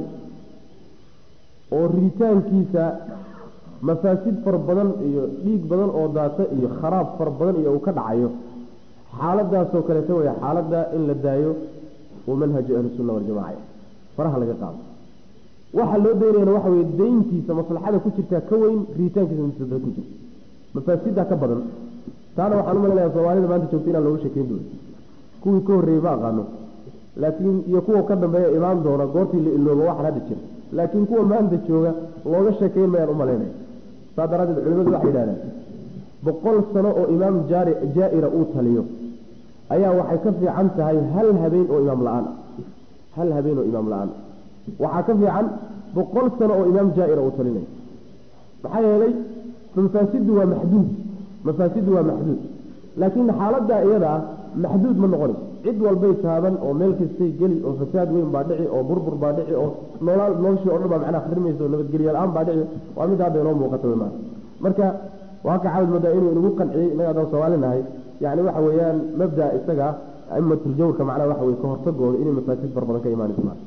oo riditaankiisa mafaasid fara badan iyo dhiig badan oo daata iyo kharaab fara badan iyo uu ka dhacayo xaaladaasoo kaleeta wey xaaladda in la daayo uu manhaju ahlisunna waljamaca faraha laga qaado waxaa loo daynayana waxa weye dayntiisa maslaxada ku jirtaa ka weyn riditaankiisa mafsada ku jirta mafaasida ka badan taana waxaan u malanaya soomaalida maanta joogta inaan looga sheekeyn doono kuwii ka horreeyey ma aqaano laakiin iyo kuwa ka dambeeya imaan doona goortii la iloobo waxaan hadda jira laakiin kuwa maanta jooga looga sheekeyn mayaan u malaynaya saa daraaddeed culimadu waxay yidhahdeen boqol sano oo imaam jaari jaa-ira uu taliyo ayaa waxay ka fiican tahay hal habeen oo imaam la-aan ah hal habeen oo imaam la-aan waxaa ka fiican boqol sano oo imaam jaa-ira uu talinayo maxaa yeelay mafaasidu waa maxduud mafaasidu waa maxduud laakiin xaaladdaa iyada ah maxduud ma noqonayso cid walbay taaban oo meel kastay geli oo fasaad weyn baa dhici oo burbur baa dhici oo noolaal noloshii o dhan baa macnaha khrimaysa oo nabadgelyo la-aan baa dhici waa mid hadda inoo muuqata wey maa marka waa ka caawid moodaa inuu inagu qanciyey innaga adaan soomaalinahay yani waxa weeyaan mabda isaga aimatljawrka macnaha waxa weye ka hortagooda inay mafaasid far badan ka imaanayso maa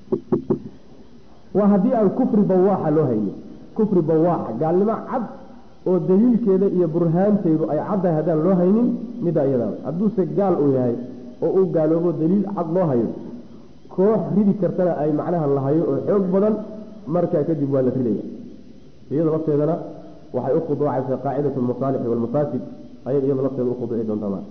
waa haddii aan kufri bawaaxa loo haynin kufri bawaaxa gaalnimo cad oo daliilkeeda iyo burhaanteedu ay caddahay haddaan loo haynin middaa iyadaa hadduuse gaal uu yahay oo uu gaaloobo daliil cad loo hayo koox ridi kartana ay macnaha la hayo oo xoog badan markaa kadib waa la ridaya iyada lafteedana waxay u khuduucaysaa qaacidatu almasaalixi waalmafaasid ayay iyada lafteeda u khuduuci doontaa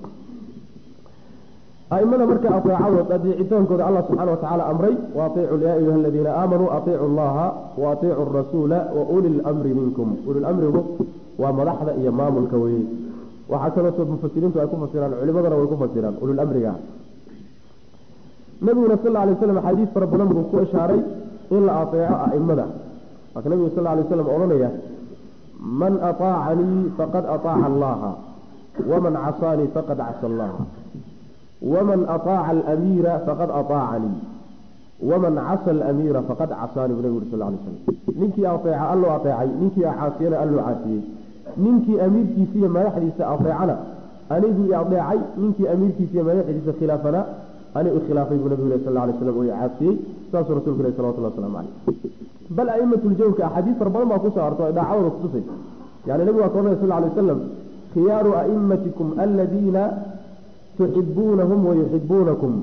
aimada marka aeecadood adeecitaankooda allah subxana watacaala amray waaiicu ya ayuha aladiina aamanuu aiicu llaha waaiicu rasuula wa uli lmri minkum ulilamrigu waa madaxda iyo maamulka weye waxaa kalooto mufasiriintu ay ku fasiraan culimadana way ku fasiraan ulilamriga nabiguna sal lay slam axaadiis fara badan buu ku ishaaray in la aeeco aimada marka nabigu sal lay slam odhanaya man aطaacanii faqad aطaaca allaha waman casaanii faqad casa allaha waman aطaaca alamiira faqad aطaacanii waman casa alamiira faqad casaanii bu nabig uri sal lay slam ninkii aeeca alloo aeecay ninkii caasiyana alloo caasiyey ninkii amiirkiisa iyo madaxdiisa aeecana anigu i adeecay ninkii amiirkiisa iyo madaxdiisa khilaafana ani u khilaafay buu nabigu sal alay slam oo caasiyey saasuu rasulku leh salawatullah waslamu caleyh bal a'imatljawrka axaadiis fara badan baa kusoo arto ay dhaacadooda kutusay yani nabigu waa ka oranay sal alay wasalam khiyaaru a'imatikum aladiina tuxibuunahum wayuxibuunakum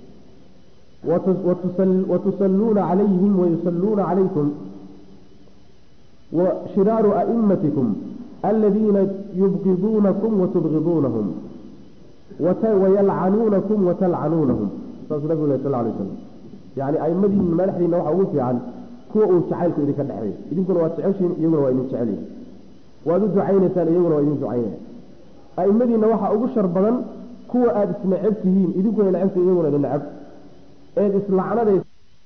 watusalluuna calayhim wayusalluuna calaykum washiraaru a'imatikum aladiina yubqiduunakum watubqiduunahum wayalcanuunakum watalcanuunahum saasuu nabigu leh sal alay wasalam yani aimadiina madaxdiina waxaa ugu fiican kuwa uu jacaylku idinka dhexeeyo idinkuna waad jeceshiin iyaguna waa idin jecelyihin waad u ducaynaysaan iyaguna waa idin ducaynaya aimadiina waxaa ugu shar badan kuwa aada isneceb tihiin idinkuna necebtihin iyaguna idin neceb eed islacnadays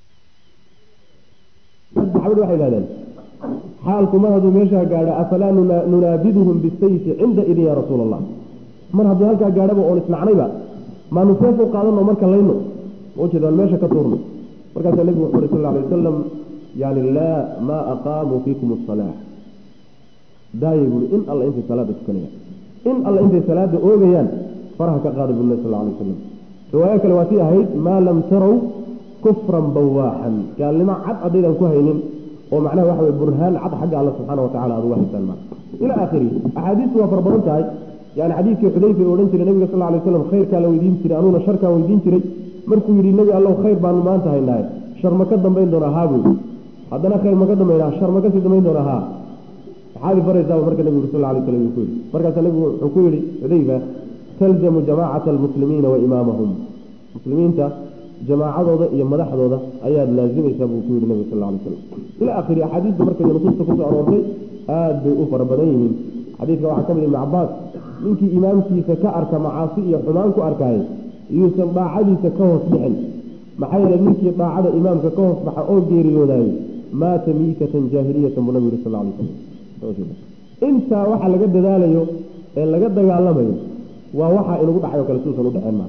saxaabadu waxay idhahdeen xaalku mar hadduu meeshaa gaadho afalaa nunaabiduhum bisayfi cinda idin yaa rasuula allah mar hadduu halkaa gaadhaba oon isnacnayba maanu seef u qaadano marka layno maujeeda aan meesha ka tuurno markaasaa nebigu wuxu uhi sal alay wasalam yani laa maa aqaamuu fiikum asalaa daayay buui in alla intay salaada tukanayaan in alla intay salaada oogayaan faraha ka qaada buu nabi sal alay wasalam riwaayo kale waa tii ahayd maa lam tarow kufran bawaaxan gaalnimo cad haddaydan ku haynin oo macnaha waxa wey burhaan cad xagga alla subxaana watacala aad uga haysaan ma ila aakhirihi axaadiistu waa fara badan tahay yani xadiidkii xudayfa ee odhan jiray nabiga sal lla alay waslam khayrkaa la weydiin jiray anuuna sharkaan weydiin jiray markuu yidhi nebi allow khayr baanu maanta haynaaye shar ma ka dambayn doonaa haa buu haddana khayr ma ka dambaynaa shar ma kasii dambayn doonaa haa maxaad ifaraysaaba marka nebigu sal alay slam ku yidhi markaasaa nebigu wuxuu ku yidhi xudayfa talzamu jamaacata almuslimiina wa imaamahum muslimiinta jamaacadooda iyo madaxdooda ayaad laazimaysaa buu ku yidhi nebigu sal alay slam ila akhiri axaadiista marka iyo nusuusta kusoo aroortay aad bay u fara badan yihiin xadiidka waxaa ka mid ibn cabaas ninkii imaamkiisa ka arka macaasi iyo xumaan ku arkaayay iyuusan daacadiisa ka hoos bixin maxaa yeele ninkii daacada imaamka ka hoos baxa oo geeriyoodaayey maata miitatan jaahiliyatan buu nabigu yidhi sal alay slam intaa waxa laga dadaalayo ee laga dagaalamayo waa waxa inugu dhacayo kale suusan u dhaceen maa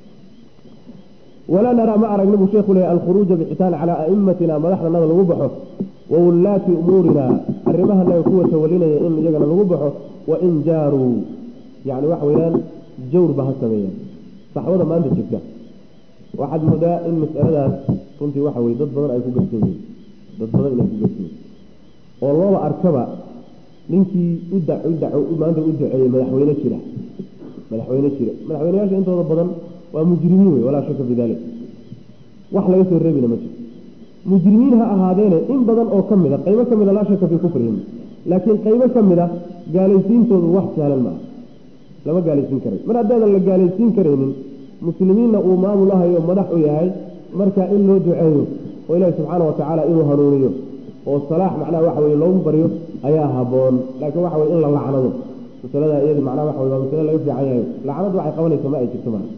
walaa naraa ma aragna buu sheekhu leeyahy alkhuruuja bixitaan calaa a'immatina madaxdanada lagu baxo wa wullaati umuurina arrimahanaga kuwa tawalinaya in iyagana lagu baxo wain jaaruu yani waxa weeyaan jawrba ha sameeyaan saxbada maanta jirta waxaad moodaa in mas'aladaas runtii waxa weye dad badan ay ku gabsan yihiin dad badan inay ku gabsan yihin oo looba arkaba ninkii uda udaco maanta u duceeyey madaxweyne jira madaxweyne jira madaxweyneyaasha intooda badan waa mujrimiin wey walaa shaka fi dalik wax laga soo reebina ma jiro mujrimiin ha ahaadeene in badan oo ka mid a qaybo ka mid a laa shaka fii kufrihim laakiin qaybo ka mid a gaalaysiintoodu wax sahlan maaha lama gaalaysiin karay mar haddaadan la gaalaysiin karaynin muslimiinna uu maamul ahayo madax u yahay marka in loo duceeyo oo ilaahi subxaana wa tacaala inuu hanuuniyo oo salaax macnaha waxa weye loogu baryo ayaa haboon laakiin waxa weye in la lacnado masalada iyadi macnaha waxa weye waa masale laga fiican yahay lacnadu waxay qabanaysa ma ay jirto maa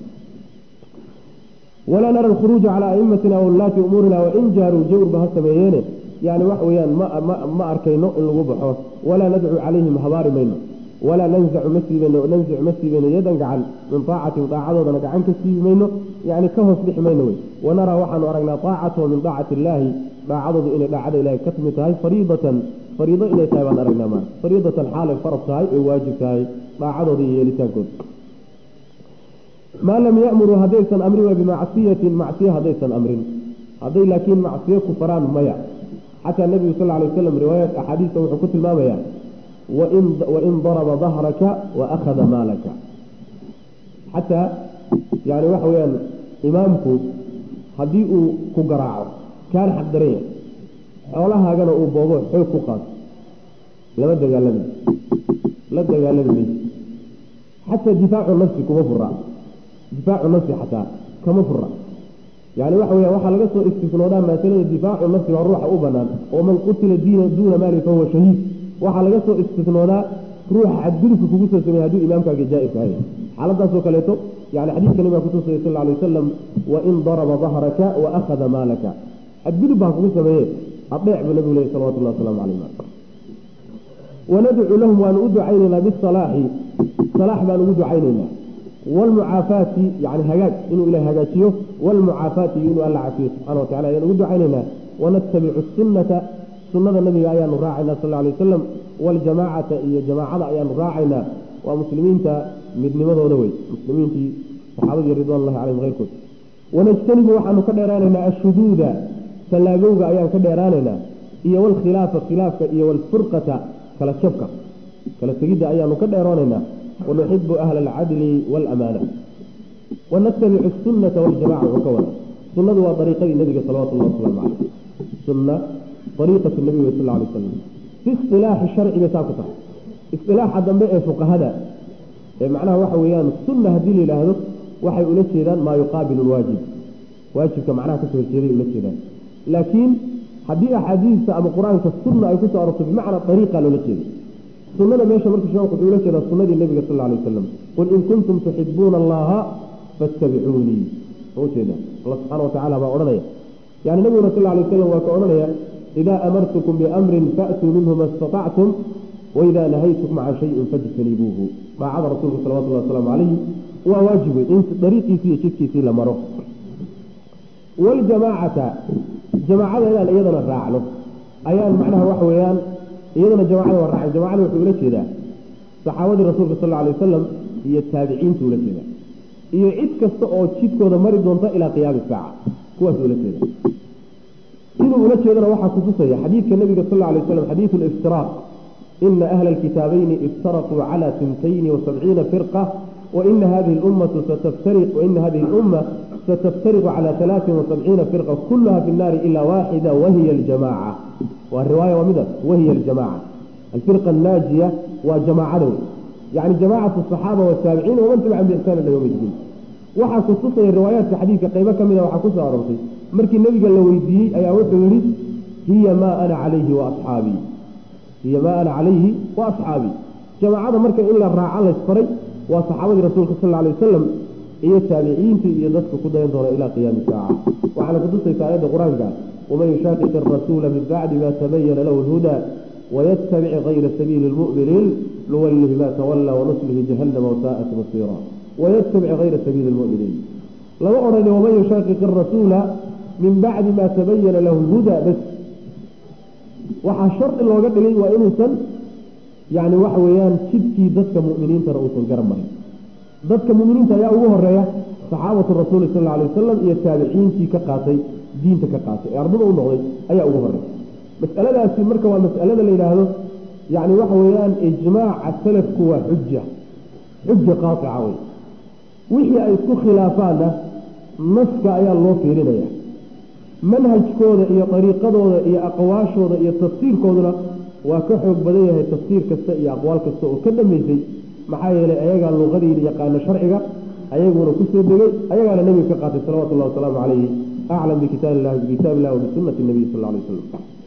walaa nara alkhuruuja calaa a'imatina waulaati umuurina wain jaaruu jawrba ha sameeyeene yani wax weeyaan ma arkayno in lagu baxo walaa nadcu calayhim habaari mayno walaa nanzacu ma siibayno nanzicu ma siibayno yadan gacan min aacatin daacadoodana gacan ka siibi mayno yani ka hoos bixi mayno wey wanaraa waxaanu aragnaa aacatahu min daacati illaahi daacadoodu inay daacada ilahay ka timid tahay fariidatan fariido inay tahay baan aragnaa ma fariidatan xaalay farad tahay ee waajib tahay daacadooda iyo yeelitaankooda maa lam yamuruu haddaysan amrin wa bimacsiyatin macsiya haddaysan amrin hadday laakiin macsiyo ku faraan maya xataa nebigu sal lay waslam riwaayat axaadiista wuxuu ku tilmaamayaa wain daraba dahraka wa akhada maalaka xataa yani waxa weyaan imaamku haddii uu ku garaaco kaana xaq daran yahay xoolahaagana uu boobo xoog ku qaato lama dagaalami la dagaalami mayso xataa difaacu nafsi kuma fura difaacu nafsi xataa kama fura yani waxa weya waxaa laga soo istisnoodaa masalada difaacu nafsi waa ruuxa u banaan oo man qutila diina duuna maali fahuwa shahiid waxaa laga soo istisnoodaa ruuxa xadgudubka kugu soo sameeye hadduu imaamkaaga jaa-irka hay xaaladaasoo kaleeto yani xadiidka nabiga kutusaya sal alay wasalam wain daraba dahraka wa akhada maalaka xadgudub baa kugu sameeye adeec buu nabigu lehy salawatullah waslamu calayh wanadcu lahum waanu u ducaynaynaa bisalaaxi salaax baanu ugu ducaynaynaa wlmucaafaati yani hagaag inuu ilahay hagaajiyo wlmucaafaati iyo inuu alla cafiyo subxana wa tacala ayaan ugu ducaynaynaa wanatabicu sunata sunada nabiga ayaanu raacaynaa sal alay wasalam waljamaacata iyo jamaacada ayaanu raacaynaa waa muslimiinta midnimadooda wey muslimiintii saxaabadii ridwan llahi calayhim keyrkood wanajtanibu waxaanu ka dheeraanaynaa ashuduuda fallaagowga ayaan ka dheeraanaynaa iyo walkhilaafa khilaafka iyo walfurqata kala jabka kala tegidda ayaanu ka dheeroonaynaa wanuxibu ahla alcadli waalamaana wanatabicu sunnata waljamaca wuxuu ka wada sunnadu waa ariiqadii nabiga salawatullahi wasalaamu caleyh sunna ariiqatu nabiga sal lla alay wasalam fi istilaaxi sharciga saa ku tahay istilaaxa dambe ee fuqahada ee macnaha waxa weeyaan sunna haddii la yidhaahdo waxay ula jeedaan maa yuqaabilu lwaajib waajibka macnaha kasoo horjeeday ula jeedaan laakiin haddii axaadiista ama qur-aanka sunna ay kusoo arorto bimacnaa ariiqa loola jeeday sunada meesha marka sheekhu wuxuu ula jeedaa sunadii nabiga sal alay wasalam qul in kuntum tuxibuuna allaha fattabicuunii ujeeda alla subxana watacala baa odhanaya yani nabiguna sal alay wasalam waa ka odhanaya idaa amartukum biamrin faatuu minhu ma istatactum waidaa nahaytukum can shayin fajtanibuuhu daacada rasuulka salawatullahi wasalaamu calayhi waa waajib wey in dariiqiisii iyo jidkiisii la maro waljamaacata jamaacada inaan iyadana raacno ayaan macnaha waxa weeyaan iyadana jamacada waa raacay jamacada wuxuu ula jeedaa saxaabadii rasuulka sal alay wasalam iyo taabiciintu ula jeedaa iyo cid kasta oo jidkooda mari doonta ilaa qiyaami saaca kuwaas ula jeeda inuu ula jeedana waxaa kutusaya xadiidka nabiga sal alay waslam xadiidu liftiraaq ina ahla alkitaabayni iftaraquu cala tintayni wasabciina firqa waina hadihi lummatu sataftariq waina hadihi lumma ستفترق على ثلاث وسبعين فرقة كلها في النار إلا واحدة وهي الجماعة والرواية ومدى وهي الجماعة الفرقة الناجية وجماعة يعني جماعة الصحابة والتابعين ومن تبعهم بإحسان إلى يوم الدين waxaa kutusaya riwaayaadka xadiidka qaybo ka mida waxaa kusoo aroortay markii nebiga la weydiiyey ayaa wuxuu yihi hiya maa ana calayhi wa asxaabii hiya maa ana calayhi wa asxaabii jamaacada marka in la raaco laysfaray waa saxaabadii rasuulka sal alay wasalam iyo taabiciintii iyo dadka ku dayan doona ilaa qiyaami saaca waxaana kutusaysa aayadda qur-aanka waman yushaaqiq arasuula min bacdi ma tabayana lahu lhuda wayatabic kayra sabiili lmu'miniin nuwallihi ma tawalla wanuslihi jahannama wasaa'at masiira wayatabic kayra sabiili lmu'miniin lama odhani waman yushaaqiq arasuula min bacdi ma tabayana lahu lhuda bas waxaa shardi looga dhigay waa inuusan yani waxa weeyaan jidkii dadka mu'miniintana uusan garan marin dadka muminiinta ayaa ugu horeeya saxaabatu rasuuli sal alay wasalam iyo taabiciintii ka qaatay diinta ka qaatay ee ardada u noqday ayaa ugu horeeya masaladaasi marka waa masalada la yidhaahdo yani waxa weeyaan ijmaaca salafku waa xuja xuja qaatica wey wixii ay isku khilaafaanna naska ayaa loo fiirinaya manhajkooda iyo dariiqadooda iyo aqwaashooda iyo tafsiirkooduna waa ka xoog badan yahay tafsiir kasta iyo aqwaal kasta oo ka dhammaysay maxaa yeelay ayagaa luqadii yaqaana sharciga ayaguna kusoo degay ayagaana nebiga ka qaatay salawatullahi wasalaamu calayhi aclam bikitaab illahi bikitaab illahi wabisunati nabiyi sal alay wasalam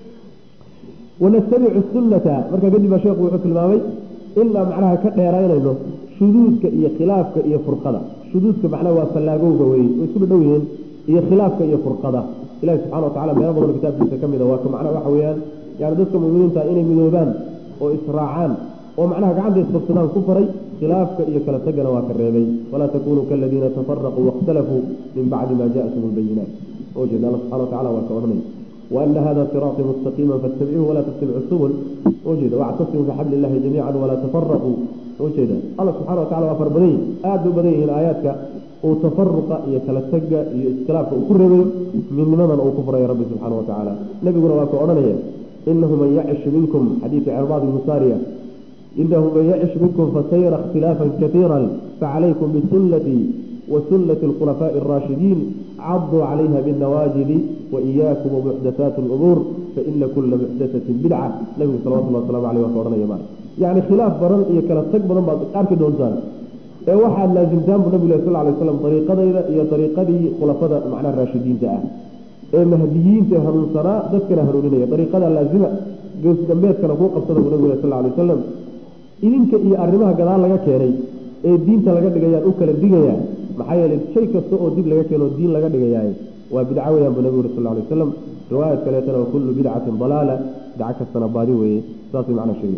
wanattabicu sunnata markaa kadib baa sheekhu wuxuu tilmaamay inaa macnaha ka dheeraynayno shuduudka iyo khilaafka iyo furqada shuduudka macnaha waa fallaagowga weye way isku dhadhow yihiin iyo khilaafka iyo furqada ilahi subxana watacala meelo badan kitaabkiisa ka mida waa ka macnaha waxa weeyaan yani dadka muminiinta inay midoobaan oo israacaan oo macnaha gacanta isbogsadaan ku faray khilaafka iyo kala tagana waa ka reebay walaa takunuu kaladiina tafaraquu waاkhtalafuu min bacdi ma jaatum lbayinaat oo jeeda alla subxana watacala waa ka odhanay waana hada siraaطii mustaqiima faاtabicuuhu walaa tattabicu subul oo jeeda wactasimuu bixabli illahi jamiica walaa tafaraquu oo jeeda alla subxana watacala waa far badan yihin aada u badan yihiin aayaadka uu tafaruqa iyo kala taga iyo iskhilaafka uu ku reebayo midnimadan uu ku furayo rabbi subxaana watacaala nebiguna waa ka odhanaya inahu man yacish minkum xadiidka cirbaad ibnu saariya inahu man yacish minkum fasayra ikhtilaafan kaiira facalaykum bisunatii وسنة الخلفاء الراشدين عضوا عليها بالنواجذ وإياكم ومحدثات الأمور فإن كل محدثة بدعة نبي صلى الله عليه وسلم عليه وسلم يمان يعني خلاف برن إيه كلا تكبر بعض أرك دونسان ee waxaa laasimtaan bu nabigu sal alay slam dariiqadayda iyo dariiqadii khulafada macnaha raashidiinta ah ee mahdiyiinta hanuunsanaa dadkana hanuuninaya dariiqada laazima goos dambeedkana kuu qabsada buu nabigu sal alay wasalam idinka iyo arrimaha gadaal laga keenay ee diinta laga dhigayaan u kala digayaa maxaa yeelay shay kasta oo dib laga keeno diin laga dhigayaay waa bidco weyaan buu nabigu sal alay wasalam riwaayad kaleetana wa kullu bidcatin dalaala bidco kastana baadi weeye saasay macnaa sheegay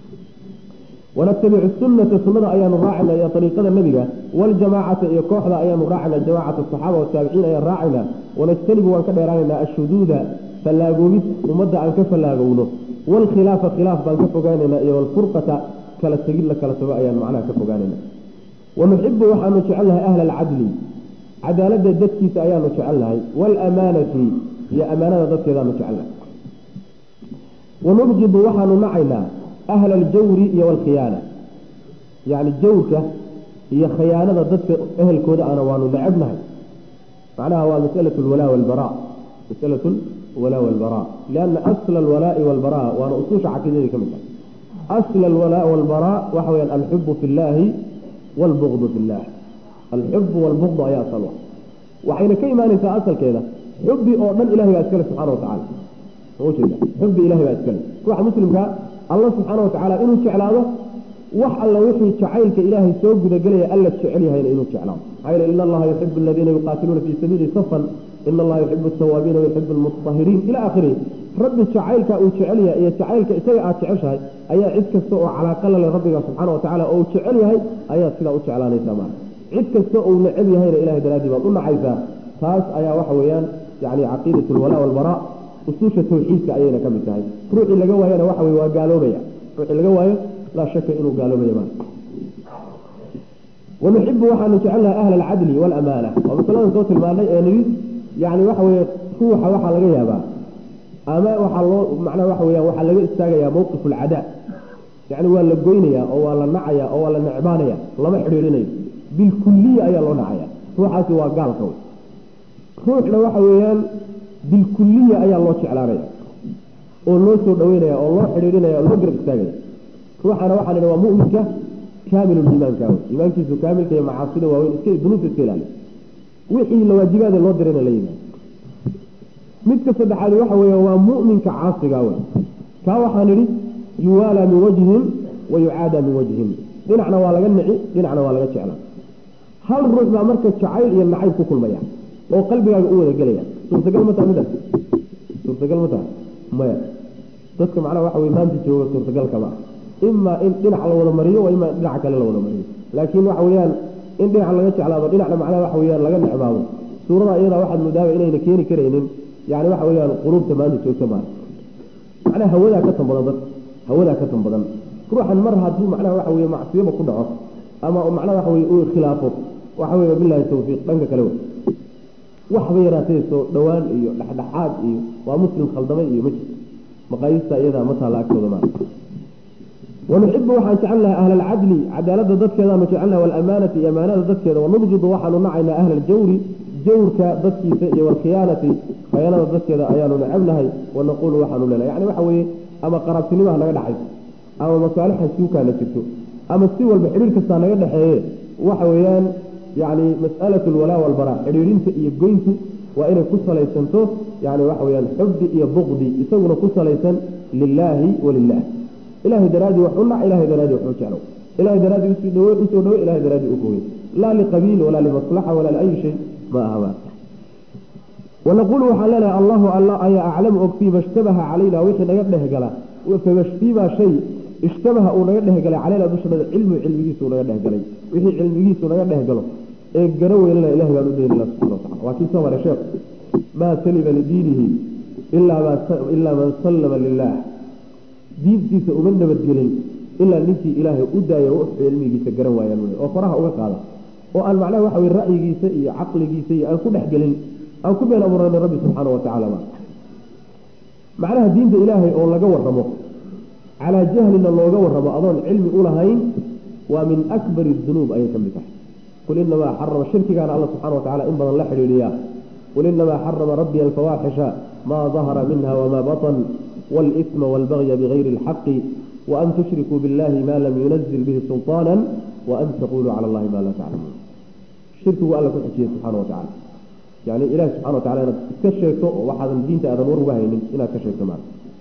ونتبع السنة سنة أيان راعنا يا طريقة النبي والجماعة يا كوحدة أيان راعنا جماعة الصحابة والتابعين أيان راعنا ونجتنب وان كبيرانا الشذوذ فلاقومت ومدى عن كفلاقونه والخلاف خلاف بان كفقاننا والفرقة كلا تقل كلا سواء أيان معنا كفقاننا ونحب وحن نجعلها أهل العدل cadaaladda dadkiisa ayaanu jecelnahay waalamaanati iyo amaanada dadkeedaanu jecelnahay wanubjidu waxaanu nacaynaa ahla aljawri iyo waalkhiyaana yacni jawrka iyo khiyaanada dadka ehelkooda ana waanu necebnahay macnaha waa masalatu alwalaa walbaraa masalatu alwalaa walbaraa lianna asla alwalaa'i walbaraa waana usuusha caqiidadii ka mid tahay asla alwalaa walbaraa waxa weyaan alxubu fi llaahi waalbugdu fi llah alxubu waalbugdu ayaa asal wa waxayna ka imaanaysaa asalkeeda xubi oo dhan ilahay baa iskale subxana wa tacala ujeeda xubi ilahay baa iskale ruuxa muslimka alla subxaana wa tacaala inuu jeclaado wax alla wixii jacaylka ilaahay soo gudagelaya alla jecel yahayna inuu jeclaado maxaa yeele ina allaha yuxibu aladiina yuqaatiluuna fii sabiili safan ina allaha yuxibu altawaabiina wayuxibu almutahiriin ila aakhirihi rabbi jacaylka uu jecel yahay iyo jacaylka isaga aad jeceshahay ayaa cid kasta oo calaaqa la leh rabbiga subxaana wa tacala oo uu jecel yahay ayaad sidaa u jeclaanaysaa maala cid kasta ou necab yahayna ilahay daraaddii baad u nacaysaa taas ayaa waxa weeyaan yani caqiidat alwalaa walbaraa usuusha tawxiidka ayayna ka mid tahay ruuxii laga waayana waxa weye waa gaaloobaya ruuxii laga waayo laa shaka inuu gaaloobaya maala wanuxibu waxaanu jecelnahay ahla alcadli waalamaana waa masaladan soo tilmaanay ee nidhi yani waxa weye ruuxa waxaa laga yaabaa ama waxaa loo macnaha waxa weyaan waxaa laga istaagayaa mawqif alcadaa yani waa la goynayaa oo waa la nacaya oo waa la necbaanaya lama xidhiidhinayo bilkuliya ayaa loo nacaya ruuxaasi waa gaalka wey ruuxna waxa weeyaan bilkuliya ayaa loo jeclaanaya oo loo soo dhaweynaya oo loo xidhiidhinaya oo loo garab istaagaya ruuxana waxaa la waa muminka kaamiluliimaanka wey iimaankiisu kaamilka iyo macaasida waaweyn iska dunuubta iska ilaaliya wixii lawaajibaada loo dirayna la yimaado midka saddexaad waxa weeye waa mu'minka caasiga wey kaa waxaan idhi yuwaalaa min wajhin wa yucaadaa min wajhin dhinacna waa laga nici dhinacna waa laga jeclaa hal ruux baa marka jacayl iyo nacayb ku kulmaya oo qalbigaaga u wada gelaya suurtagal ma taha midaas suurtagal ma taha maya dadka macnaha waxa wey maanta jooga suurtagal kama imaa in dhinac la wada mariyo waa imaa dhinaca kale la wada mariyo laakiin waxa weeyaan in dhinac laga jeclaado dhinacna macnaha waxa weyaan laga necbaado suurada iyadaa waxaad moodaaba inayna keeni karaynin yani waxa weyaan quluubta maanta joogta maa macnaha hawadaa ka tan badan dadka hawadaa ka tan badan ruuxan mar hadduu macnaha waxa weye macsiyaba ku dhaco ama macnaha waxa weye uu khilaafo waxa weye bilahi tawfiiq dhanka kale wey waxba yaraatee soo dhowaan iyo dhexdhexaad iyo waa muslim khaldamay iyo ma jirto maqaayista iyadaa ma taalla agtooda maa wanuxibu waxaan jecelnahay ahla alcadli cadaalada dadkeedaanu jecelnahay walamaanati iyo amaanada dadkeeda wanubjidu waxaanu nacaynaa ahla aljawri jawrka dadkiisa iyo walkhiyaanati khayaanada dadkeeda ayaanu necebnahay wanaquulu waxaanu leenahay yani waxa weeye ama qaraabtinimaha naga dhexayso ama masaalixa suukaana jirto ama si walba xidhiir kastaa naga dhexeeye waxa weeyaan yani mas'alatu alwalaa walbaraa xidhiirinta iyo goyntu waa inay ku salaysanto yani waxa weyaan xubdi iyo buqdi isaguna ku salaysan lilaahi walilah ilahay daraadii wax u nac ilahay daraadii wax u jeclow ilahay daraadii usoo dhawe usoo dhawe ilahay daraadii u fogey laa liqabiil walaa limaslaxa walaa liayi shay ma ahaba wanaquulu waxaan leenahay allahu alla ayaa aclamu og fiima ishtabaha calayna wixii naga dhehgala fiima shay ishtabaha uu naga dhehgalay calayna dushanada cilmu cilmigiisu naga dhehgalay wixii cilmigiisu naga dhehgalo ee gara weynana ilahay baan u daynana subxana watacala waa kii soo maray sheekh maa salima lidiinihi ilaa man sallama lilah diintiisa uma nabadgelin ilaa ninkii ilaahay u daaya wax cilmigiisa garan waayaan wey oo faraha uga qaada oo aan macnaha waxa wey ra'yigiisa iyo caqligiisa iyo aan ku dhexgelin aan ku been abuurana rabbi subxaana wa tacala ma macnaha diinta ilaahay oo laga waramo calaa jahlina looga waramo adoon cilmi u lahayn waa min akbari dunuub ayay ka mid tahay qul inamaa xarama shirkigaana alla subxana wa tacala in badan la xidhiidhiyaa qul inamaa xarama rabbiya alfawaaxisha maa dahara minha wamaa batan والإثم والبغي بغير الحق وأن تشركوا بالله ما لم ينزل به سلطانا وأن تقولوا على الله ما لا تعلمون الشرك هو الله كحجيه سبحانه وتعالى يعني إله سبحانه وتعالى كشيك وحد الدين تأذن ورغاه إلى كشيك معه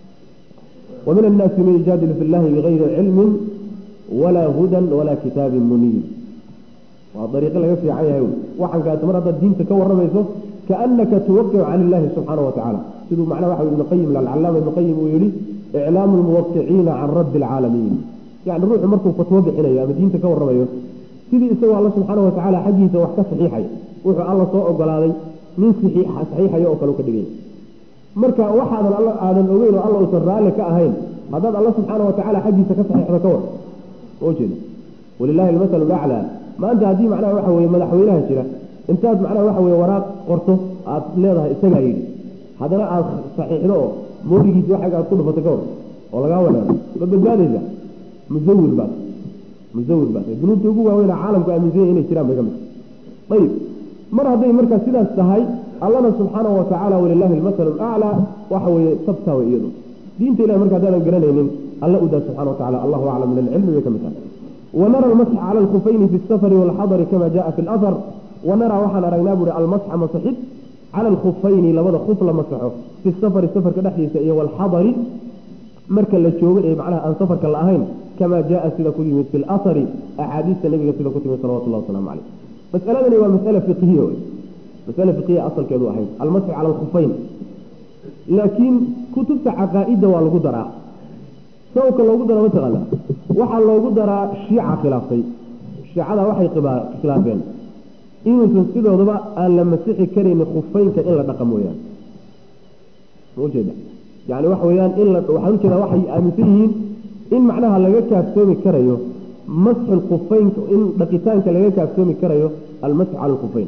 ومن الناس من يجادل في الله بغير علم ولا هدى ولا كتاب منير وطريق الله في عيها وحن كانت مرة الدين تكور رميسه كأنك توقع عن الله سبحانه وتعالى siduu macnaha waxa ibnu qayim alcallaama ibnu qayim uu yihi iclaamu lmuwaqiciina can rabbi alcaalamiin yani ruuxu markuu fatwo bixinayo ama diinta ka warramayo sidii isagoo alla subxaana watacaala xaggiisa wax ka saxiixaya wuxuu alla soo ogolaaday nin saxiixaya oo kale ka dhigaya marka waxaadan alla aadan ogeyn oo alla uusan raalli ka ahayn haddaad alla subxaana watacaala xaggiisa ka saxiixdo ka war oo jeeda walilahi almasalu laclaa maanta haddii macnaha waxa weye madaxweynaha jira intaad macnaha waxa weye waraaq qorto aad leedahay isagaa yidhi haddana aad saxiixdo oo moodigiisi waxaga aad ku dhufato ka hor oo lagaa wanaado ma badbaadaysa musawir baad musawir baad dunuubta ugu waaweyna caalamku aaminsanya inay jiraan bay ka mid ayib mar hadday markaa sidaas tahay allana subxaanahu watacaala walilahi almasalu laclaa waxa weeye tabtaa way iyadu diinta ilahi marka haddaadan garanaynin alla udaa subxana wa tacala allahu aclam min alcilmi bay ka mid tahay wanara almasxa cala alkhufayni fi safari walxadari kama jaa fi lahar wanaraa waxaan aragnaa buuhi almasxa masaxid cala alkhufayni labada khuf la masaxo fi safari safarka dhexdiisa iyo walxadari marka la joogo ee macnaha aan safarka la ahayn kama jaa sida ku yimid fi lahari axaadiista nabiga sida ku timid salawatullahi wasalaamu caleyh masaladani waa masala fiqhiya wey masale fiqhiya asalkeedu ahayd almasxu cala alkhufayn laakiin kutubta caqaa'idda waa lagu daraa sababka loogu daro mataqaana waxaa loogu daraa shiica khilaaftay shiicada waxay khilaafeen inuusan sidoodaba aan la masixi karaynin khufeynka in la dhaqa mooyaane maujeeda yani waxa weyaan in la waxaan ujeeda waxay aaminsan yihiin in macnaha laga kaaftoomi karayo masxu lkhufeynka in dhaqitaanka laga kaaftoomi karayo almasxu cala alkhufeyn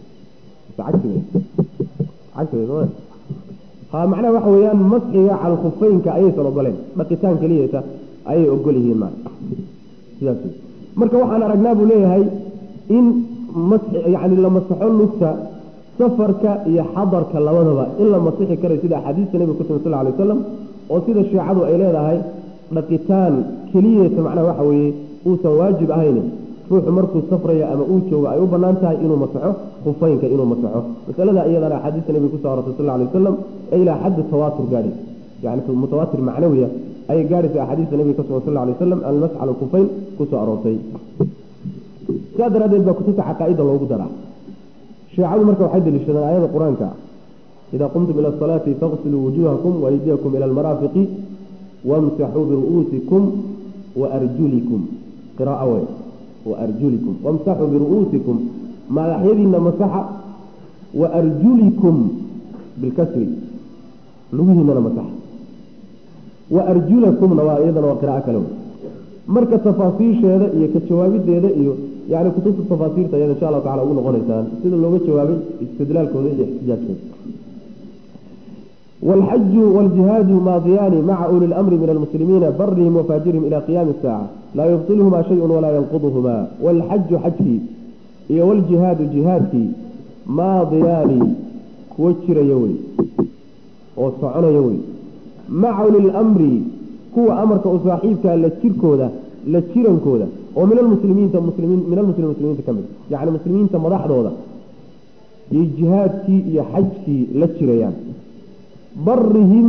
ha macnaha waxa weeyaan masxiga cala alkhufeynka ayaysan ogoleen dhaqitaan keliyata ayay ogol yihiin ma sidaas marka waxaan aragnaa buu leeyahay in yani la masaxo lugta safarka iyo xadarka labadaba in la masixi karayo sida axaadiista nebiga kutumi sal alay wasalam oo sida shiicadu ay leedahay dhaqitaan keliyata macnaha waxa weeye uusan waajib ahayn ruuxu markuu safraya ama uu joogo ay u banaan tahay inuu masaxo khufeynka inuu masaxo masalada iyadana axaadiista nebiga kusoo arortay sal alay wasalam ee ilaa xaddi tawaatur gaadhay yani mutawaatir macnawiya ayay gaadhaysa axaadiista nebiga ka sugan sal alay wasalam almasx cala alkhufeyn kusoo aroortay sidaa daraaddeed baa kutubta caqaa'ida loogu daraa shiicadu marka waxay deliishadaan aayada qur-aanka idaa qumtum ila asalaati faqsiluu wujuhakum waaydiyakum ila almaraafiqi wamsaxuu biru'uusikum waarjulikum qiraaa wey waarjulikum wamsaxuu biru'uusikum madaxyadiina masaxa waarjulikum bilkasri lugihiinana masaxa waarjulakumna waa iyadana waa qiraa'o kale wey marka tafaasiisheeda iyo ka jawaabideeda iyo yani kutubta tafaasiirta ayada insha allahu tacala ugu noqonaysaan sida looga jawaabay istidlaalkooda iyo ixtijaajkooda والحج والجهاد ماضيان مع أولي الأمر من المسلمين برهم وفاجرهم إلى قيام الساعة لا يبطلهما شيء ولا ينقضهما والحج حجي والجهاد جهادي ماضيان كوتشر يوي وصعون يوي مع أولي الأمر كو أمرك أصاحبك لتشركودا لتشيرنكودا ومن المسلمين المسلمين من المسلمين المسلمين تكمل يعني المسلمين تمضح دودا يجهادك يا حجك لتشريان barihim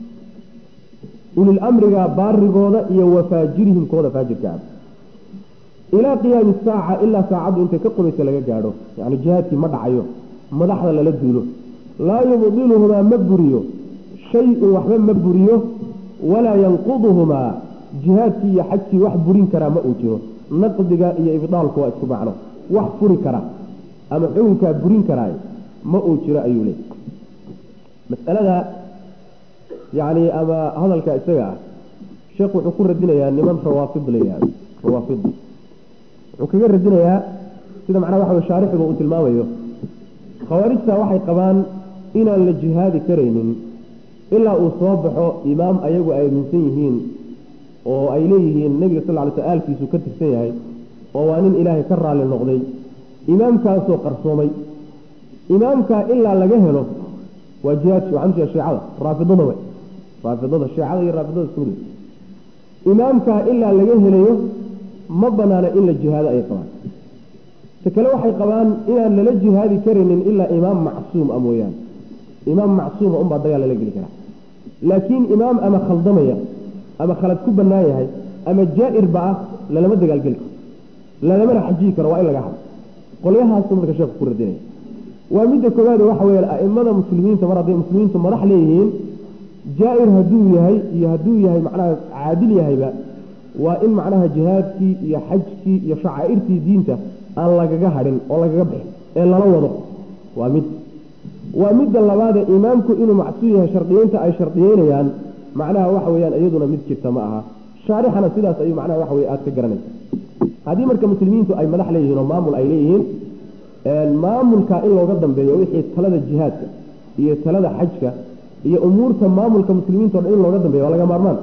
ulilamriga baarigooda iyo wafaajirihim kooda faajirka ah ilaa qiyaami saaca ilaa saacaddu intay ka qubaysa laga gaadho yani jihaadkii ma dhacayo madaxda lala duulo laa yubdiluhumaa ma buriyo shay-un waxba ma buriyo walaa yanquduhumaa jihaadkii iyo xajkii wax burin karaa ma uu jiro naqdiga iyo ibdaalku waa isku macno wax furi kara ama xukunkaa burin karaay ma uu jiro ayuu leey masalada yani ama hadalka isaga ah sheekh wuxuu ku radinayaa niman rawaafid la yihahdo rawaafid wuxuu kaga radinayaa sida macnaha waxa wey shaarixiga uu tilmaamayo khawaarijta waxay qabaan inaan la jihaadi karaynin ilaa uu soo baxo imaam ayagu ay aaminsan yihiin oo ay leeyihiin nebiga sal ly sl aalkiisu ka tirsan yahay oo waa nin ilaahay ka raalli noqday imaamkaasoo qarsoomay imaamkaa ilaa laga helo waa jihaadki waxaan ujeeda shiicada raafidada wey raafidada shiicada iyo raafidada isku mid imaamkaa ilaa laga helayo ma banaana in la jihaado ay qabaan ta kale waxay qabaan inaan lala jihaadi karaynin ilaa imaam macsuum a mooyaane imaam macsuuma unbaa dagaal lala geli karaa laakiin imaam ama khaldamaya ama khalad ku banaan yahay ama jaa-irba ah lalama dagaalgeli karo lalamana xajiyi karo waa in laga hado qolyahaasu marka sheekhu ku radinaya waa midda koowaad waxa weya aimada muslimiinta mar hadday muslimiintu madax leeyihiin jaa-ir hadduu yahay iyo hadduu yahay macnaha caadil yahayba waa in macnaha jihaadkii iyo xajkii iyo shacaa'irtii diinta aan lagaga hadhin oo lagaga bixin ee lala wado waa mid waa midda labaade imaamku inuu macsuum yahay shardiyeynta ay shardiyeynayaan macnaha waxa weyaan iyaduna mid jirta ma aha shaarixana sidaas ayuu macnaha waxa wey aada ka garanaysa haddii marka muslimiintu ay madax leeyihiin oo maamul ay leeyihiin maamulka in looga dambeeyo wixii talada jihaadka iyo talada xajka iyo umuurta maamulka muslimiinta o dhan in looga dambeeyo waa laga maarmaan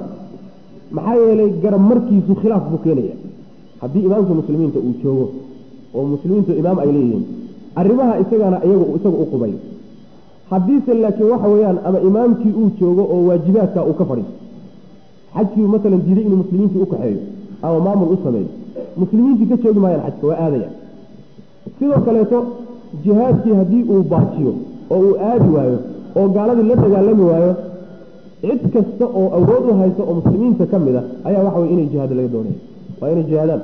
maxaa yeelay garab markiisu khilaaf buu keenaya haddii imaamka muslimiinta uu joogo oo muslimiintu imaam ay leeyihiin arrimaha isagana iyagu isaga u qubayo haddiise laakiin waxa weeyaan ama imaamkii uu joogo oo waajibaadka uu ka fadhiiso xajkii masalan diiday inuu muslimiintii u kaxeeyo ama maamul u sameeyo muslimiintii ka joogi maayaan xajka waa aadaya sidoo kaleeto jihaadkii haddii uu baajiyo oo uu aadi waayo oo gaaladii la dagaalami waayo cid kasta oo awood u haysa oo muslimiinta ka mid a ayaa waxa wey inay jihaado laga doonaya waa inay jihaadaan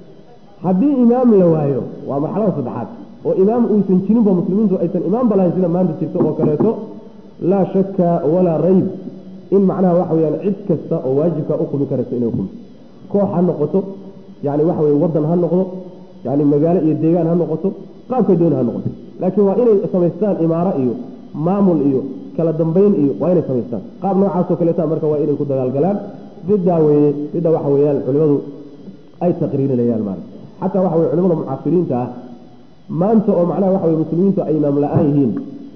haddii imaam la waayo waa marxalada saddexaad oo imaam uusan jirinba muslimiintu aysan imaamba lahayn sida maanta jirta oo kaleeto laa shaka walaa rayb in macnaha waxa weyaan cid kasta oo waajibka u qumi karaysa inay qumi koox ha noqoto yani waxa weye wadan ha noqdo yani magaalo iyo deegaan ha noqoto qaabka dooni ha noqoto laakiin waa inay samaystaan imaaro iyo maamul iyo kala dambayn iyo waa inay samaystaan qaab noocaasoo kaleeta marka waa inay ku dagaalgalaan bidaa weye bida waxa weyaan culimadu ay taqriirinayaan maarata xataa waxa weye culimada mucaasiriinta ah maanta oo macnaha waxa weye muslimiintu ay imaam la-aan yihiin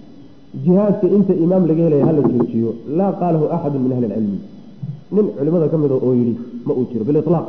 jihaadka inta imaam laga helaya hala joojiyo laa qaalahu axadu min ahli ilcilmi nin culimada ka mida oo yidhi ma uu jiro bililaaq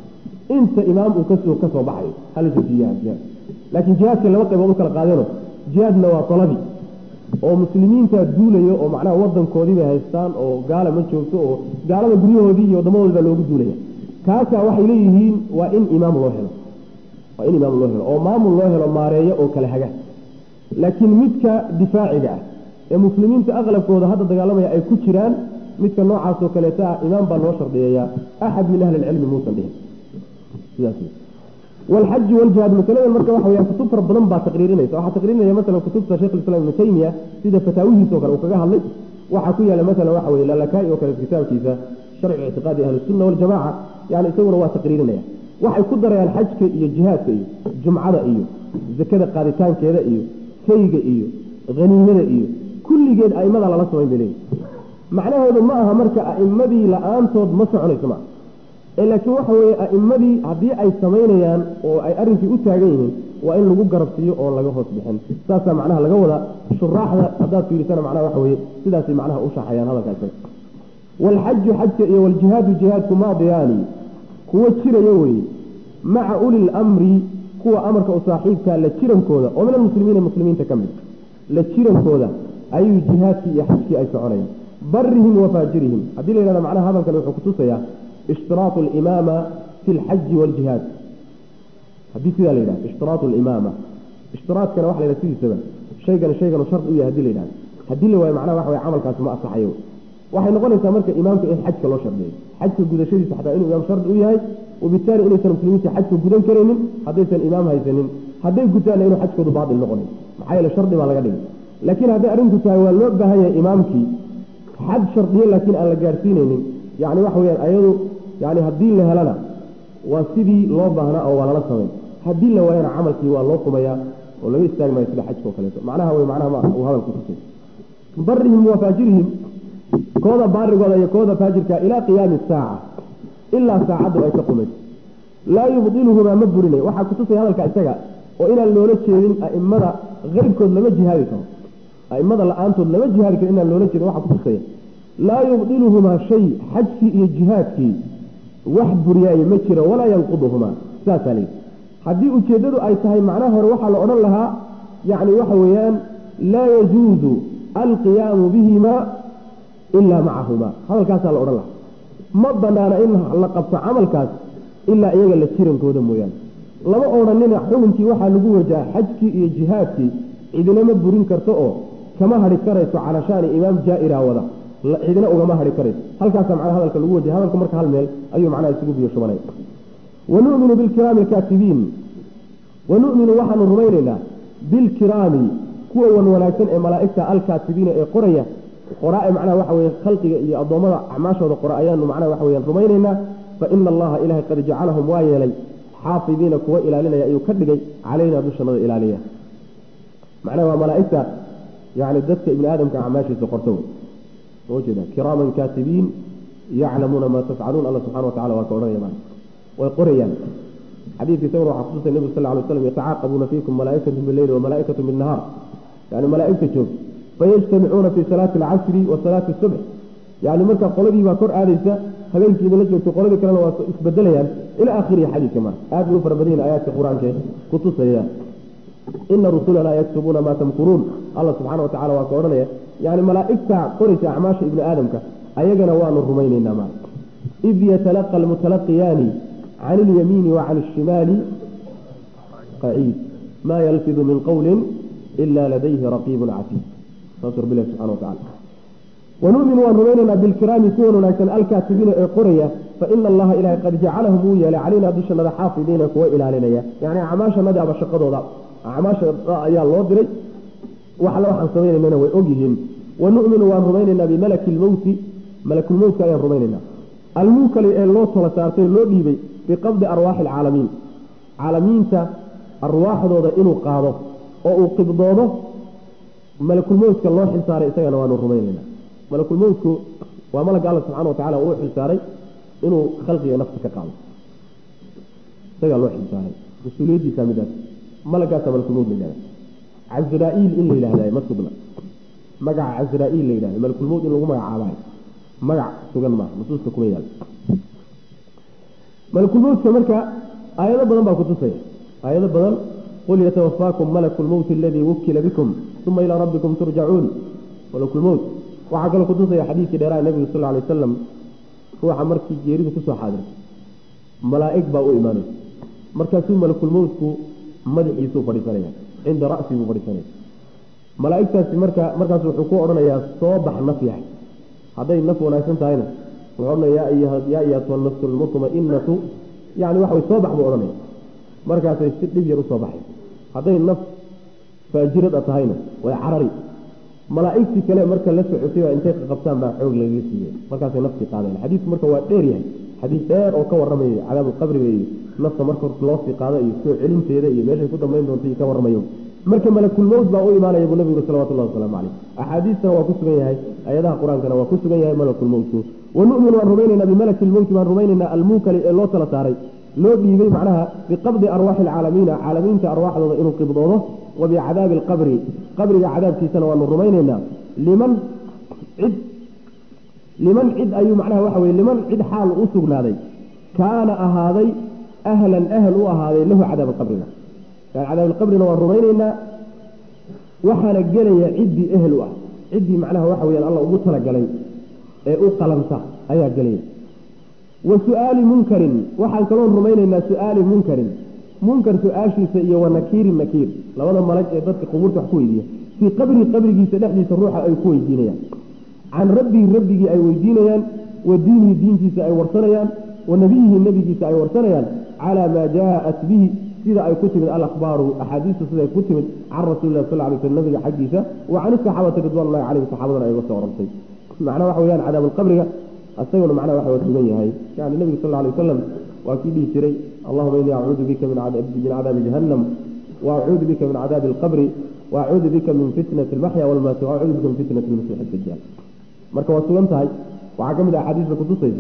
inta imaam uu kasoo ka soo baxayo hala joojiya jihaad laakiin jihaadka laba qaybood u kala qaadeno jihaadna waa talabi oo muslimiinta duulayo oo macnaha wadankoodii bay haystaan oo gaala ma joogto oo gaalada guryahoodii iyo wadamadoodi baa loogu duulaya kaasaa waxay leeyihiin waa in imaam loo helo waa in imaam loo helo oo maamul loo helo maareeyo oo kala haga laakiin midka difaaciga ah ee muslimiinta aqlabkooda hadda dagaalamaya ay ku jiraan midka noocaasoo kaleeta ah imaam baa loo shardiyayaa axad min ahli ilcilmi muusan dhihin sidaas والحج والجهاد مثلا marka waxa weeyaan kutub fara badan baa taqriirinaysa waxa taqriirinaya mesela kutubta Sheikh Islam Ibn Taymiyyah sida fataawihiisa oo kale uu kaga hadlay waxa ku yaala mesela waxa weeye lalakai oo kale kitaabkiisa sharci i'tiqaadi ahli sunna wal jamaa yani isaguna waa taqriirinaya waxay ku darayaan xajka iyo jihaadka iyo jumcada iyo zakada qaaditaankeeda iyo sayga iyo haniimada iyo kulligeed aimada lala samayn bay leeyihin macnaheedu ma aha marka aimadii la-aantood ma soconayso ma laakiin waxa weeye aimadii haddii ay samaynayaan oo ay arrinkii u taagan yihiin waa in lagu garabsiiyo oon laga hoos bixin saasaa macnaha laga wada shuraaxda haddaad fiirisana macnaha waxa weeye sidaasay macnaha u shaxayaan hadalka isaga waalxaju xajka iyo waljihaadu jihaadku maadiyaani kuwo jiraya weeye maca uli lamri kuwa amarka u saaxiibka la jirankooda oo min almuslimiina muslimiinta ka mid la jirankooda ayuu jihaadkii iyo xajkii ay soconayaan barihim wa faajirihim haddii la yidhahda macnaha hadalkan wuxuu kutusayaa ishtiraatu alimaama fi lxaji waljihaad haddii sidaa la yidhahdo ishtiraatu alimaama ishtiraadkana waxa la yidhahda sidiisaba shaygan shaygan shard u yahay hadii la yidhahdo haddii la waayo macnaha waxa weye camalkaasi ma asaxayo waxay noqonaysaa marka imaamka in xajka loo shardiyo xajka gudashadiisa xataa inuu imaam shardi u yahay wabitaali inaysan muslimiinta xajka gudan karaynin haddaysan imaam haysanin hadday gutaanna inuu xajkoodu baatil noqonayo maxaa yeele shardi baa laga dhigay laakiin hadday arrinku tahay waa loo baahan yahay imaamkii xad shardiyo laakiin aan la gaadhsiinaynin yani waxa weyaan ayadu yani haddii la helana waa sidii loo baahnaa oo waa lala samayn haddii la waayana camalkii waa loo qumayaa oo laga istaagi maayo sida xajka oo kaleeto macnaha wey macnaha ma uu hadalku tusay barihim wa faajirihim kooda baarigooda iyo kooda faajirka ilaa qiyaami saaca ilaa saacaddu ay ka qumayso laa yubdiluhumaa ma burinay waxaa kutusaya hadalka isaga oo inaan loola jeedin aimada keyrkood lama jihaadi karo aimada la-aantood lama jihaadi karo inaan loola jeedin waxaa kutusaya laa yubdiluhumaa shay xajkii iyo jihaadkii wax buriyaaye ma jiro walaa yanquduhumaa saasaa layidhi haddii ujeeddadu ay tahay macnaha hore waxaa la odhan lahaa yacni waxa weeyaan laa yajuuzu alqiyaamu bihimaa ilaa macahumaa hadalkaasaa la odhan lahaa ma banaana in la qabto camalkaas ilaa iyaga la jirankooda mooyaane lama odhanina xukunkii waxaa lagu wajaha xajkii iyo jihaadkii cidinama burin karto oo kama hadhi karayso calashaani imaam jaa-ira wada cidina ugama hadhi karayso halkaasaa macnaha hadalka lagu wajahay hadalka marka hal meel ayuu macnaha isugu biyo shubanaya wanuminu bilkiraami alkaatibiin wanuminu waxaanu rumaynaynaa bilkiraami kuwa wan wanaagsan ee malaa'igta alkaatibiina ee qoraya qoraa macnaha waxa weye khalqiga iyo addoommada acmaashooda qora ayaanu macnaha waxa weyaan rumaynaynaa fa ina allaha ilahay qad jacalahum waa yeelay xaafidiina kuwa ilaalinaya ayuu ka dhigay calaynaa dushanada ilaaliya macnaha waa malaa'igta yani dadka ibni aadamka acmaashiisa qorta wey jeeda kiraaman kaatibiin yaclamuuna maa tafcaluun alla subxana wa tacala waa ka odhanaya maana way qorayaan xadiidka isaguna waxaa kutusay nebigu sal ly slam yatacaaqabuuna fiikum malaaikatu bileyli wamalaaikatu binnahaar yani malaaigta joog fayajtamicuuna fi salaati alcasri wa salaati subx yani marka qoladii baa kor aadaysa habeenkii idinla joogto qoladii kalena waa isbedelayaan ila akhirihi xadiidka marka aad bay u fara badan yihin aayaadka qur-aanka kutusaya ina rusulana yaktubuuna maa tamkuruun alla subxana wa tacala waa ka odhanaya yani malaaigta qoraysa acmaasha ibni aadamka ayagana waanu rumaynaynaa ma id yatalaqa almutalaqiyaani can ilyamiini wa can alshimaali qaciid ma yalfidu min qowlin ila ladayhi raqiibun catiid saasuu rabbi ilahi subxana wa tacala wanu'minu waan rumaynaynaa bilkiraami kuwan wanaagsan alkaatibiina ee qoraya faina allaha ilahay qad jacalahum wuu yeelay calaynaa dushanada xaafidiina kuwa ilaalinaya yani acmaashanadi aba shaqadooda acmaasha ayaa loo diray wax alle waxaan samaynaynana way ogyihiin wanu'minu waan rumaynaynaa bimalaki lmowti malakulmowtka ayaan rumaynaynaa almuukali ee loo tala saartay loo dhiibay biqabdi arwaaxi alcaalamiin caalamiinta arwaaxdooda inuu qaado oo uu qibdoodo malakulmowtka loo xilsaaray isagana waanu rumaynaynaa malakulmowtku waa malagga alla subxana wa tacala uu xilsaaray inuu khalqiga nafta ka qaado isagaa loo xilsaaray mas-uuliyaddiisa midaas malagaasa malakulmowt la yihahda casraa-iil in la yidhahda ma sugna magaca casraa-iil la yidhahda malakulmowt in lagu magacaabayo magac sugan maaha nusuusta kuma yaal malakulmowtka marka aayado badan baa kutusaya aayado badan qul yatawafaakum malaku lmowti aladii wukila bikum uma ilaa rabbikum turjacuun malakulmowt waxaa kaloo kutusaya xadiidkii dheeraha nebigu sal alay wasalam ruuxa markii geeridu kusoo xaadirtay malaa'ig baa u imaanaysa markaasuu malakulmowtku madaxiisuu fadhiisanaya cinda ra'si buu fadhiisanaya malaa'igtaasi marka markaas wuxuu ku odhanayaa soo bax naf yahay hadday naf wanaagsan tahayna wuxuu odhanaya yaa ayatuha nafsu lmutmainatu yani waxa way soo bax buu odhanaya markaasay si dhib yar usoo baxay hadday naf faajirada tahayna way carari malaa'igtii kale marka la socotay baa intay qaqabtaan baa xoog lagaga siiyey markaasay naftii qaadayan xadiidku marka waa dheer yahay xadiis dheer oo ka warramaya cadaabulqabriga iyo nafta marka loo sii qaado iyo soo celinteeda iyo meeshay ku dambayn doonta iyo ka warramayo marka malakulmowt baa u imaanaya buu nabigu salawatullahi wasalaamu caleyh axaadiistana waa ku sugan yahay ayadaha qur-aankana waa ku sugan yahay malakulmowtku wanu'minu waan rumaynaynaa bimalaki lmowti waan rumaynaynaa almuukali ee loo tala saaray loo dhiibay macnaha biqabdi arwaaxi alcaalamiina caalamiinta arwaaxdooda inuu qibdoodo wa bicadaabi alqabri qabriga cadaabkiisana waanu rumaynaynaa liman cid liman cid ayuu macnaha waxa weye liman cid xaal u sugnaaday kaana ahaaday ahlan ahl u ahaaday lahu cadaab alqabriga yani cadaab alqabrina waan rumaynaynaa waxaana gelaya ciddii ehel u ah ciddii macnaha waxa weyaan alla ugu talagalay ee u qalanta ayaa gelaya wa su-aali munkarin waxaan kaloon rumaynaynaa su-aali munkarin munkar su-aashiisa iyo wa nakiirin nakiir labada malag ee dadka qubuurta wax ku weydiiya fii qabrii qabrigiisa dhexdiisa ruuxa ay ku weydiinayaan can rabbihi rabbigii ay weydiinayaan wa diinihi diintiisa ay warsanayaan wa nebiyihi nebigiisa ay warsanayaan calaa maa jaaat bihi sida ay ku timid alakhbaaru axaadiistu siday ku timid can rasuulilah sal lay sl nabiga xaggiisa wa can isaxaabati ridwanullahi caleyhim saxaabadana ay uga soo orantay macnaha waxa weyaan cadaabulqabriga isaguna macnaha waxa sugan yahay yani nebigu sal alay wasalam waa kii dhihi jiray allahuma inii acuudu bika min cadaabi jahannam wa acuudu bika min cadaabi alqabri wa acuudu bika min fitnati almaxya walmaati wa acuudu bika min fitnati lmasiix dajaal marka waa sugan tahay waxaa ka mid ah axaadiista kutusaysa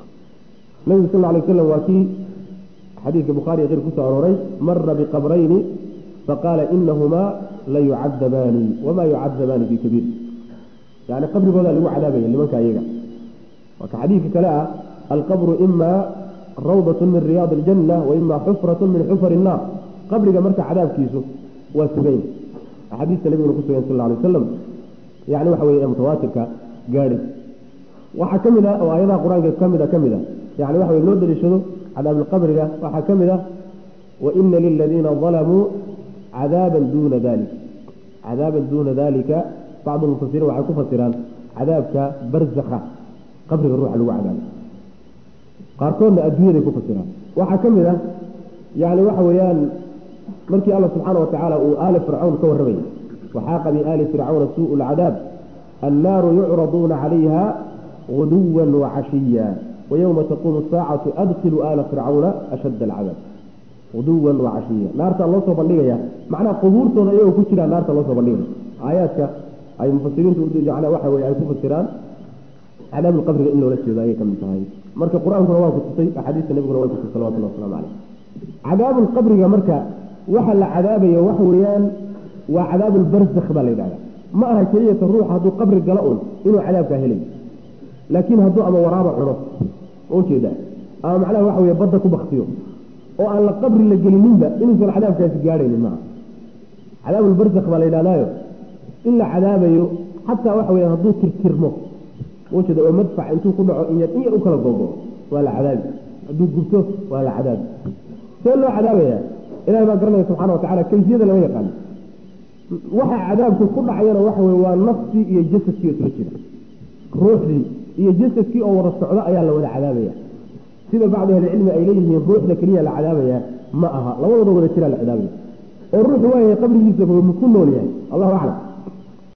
nebigu sal alay wasalam waa kii xadiidka bukhaari qeyr kusoo arooray mara biqabrayni faqaala inahumaa la yucadabaani wamaa yucadabaani bikabiir yani qabrigooda lagu cadaabaya nimanka iyaga marka xadiidka kale ah alqabru ima rawdat min riyaad aljanna wa ima xufrat min xufar الnaar qabriga marka cadaabkiisu waa sugan axaadiista nabiguna ku sugan sal alay wasalam yani waxa weye mutawaatirka gaadhi waxaa ka mid a oo aayadaha qur-aanka kamid a ka mid a yani waxa wey loo daliishado cadaabalqabriga waxaa ka mid ah waina liladiina dalamuu cadaaban duuna dalik cadaaban duuna dalika bacdu mufasiriin waxay ku fasiraan cadaabka barzakha qabriga ruuxa lagu cadaabo qaarkoodna adduunyaday ku fasiraan waxaa ka mid ah yani waxa weeyaan markii alla subxaana watacaala uu aali fircawn ka warramayay waxaaqa biaali fircawna suu lcadaab annaaru yucraduuna calayha guduwa wacashiya wayowma taquumu saacatu adkilu aala fircawna ashadda alcadaab guduwan wacashiya naartaa loo soo bandhigaya macnaha qubuurtooda iyagoo ku jiraan naarta loo soo bandhigaya aayaadka ay mufasiriintu waxa weye ay ku fasiraan cadaabulqabriga in loola jeedo ayay ka mid tahay marka qur-aankuna waa kutusay axaadiista nabiguna way kutusay salawatullah waslamu caleyh cadaabulqabriga marka waxa la cadaabayo waxa weeyaan waa cadaabulbarzakh baa la yidhahda ma aha keliyata ruux hadduu qabri galo un inuu cadaabkaa helayo laakiin hadduu ama waraaba cuno ujeeda ama macnaha waxa wey badda ku baktiyo oo aan la qabri la gelininba inuusan cadaabkaasi gaadhaynin maaha cadaabulbarzakh baa la yidhahdaayo in la cadaabayo xataa waxa weya hadduu tirtirmo ujeeda oo madfac intuu ku dhaco in yar in yar u kala gogo waa la cadaabi hadduu gubto waa la cadaabi see loo cadaabaya ilahi baa garanaya subxana watacala kayfiyada lama yaqaano waxa cadaabku ku dhacayana waxa wey waa naftii iyo jasadkii oo isla jira ruuxdii iyo jasadkii oo wada socdo ayaa la wada cadaabaya sida bacdu ahlicilmi ay leeyihiin ruuxda keliya la cadaabaya ma aha labadooda wada jiraa la cadaabaya oo ruuxu waayahay qabrigiisa ku nool yahay allahu aclam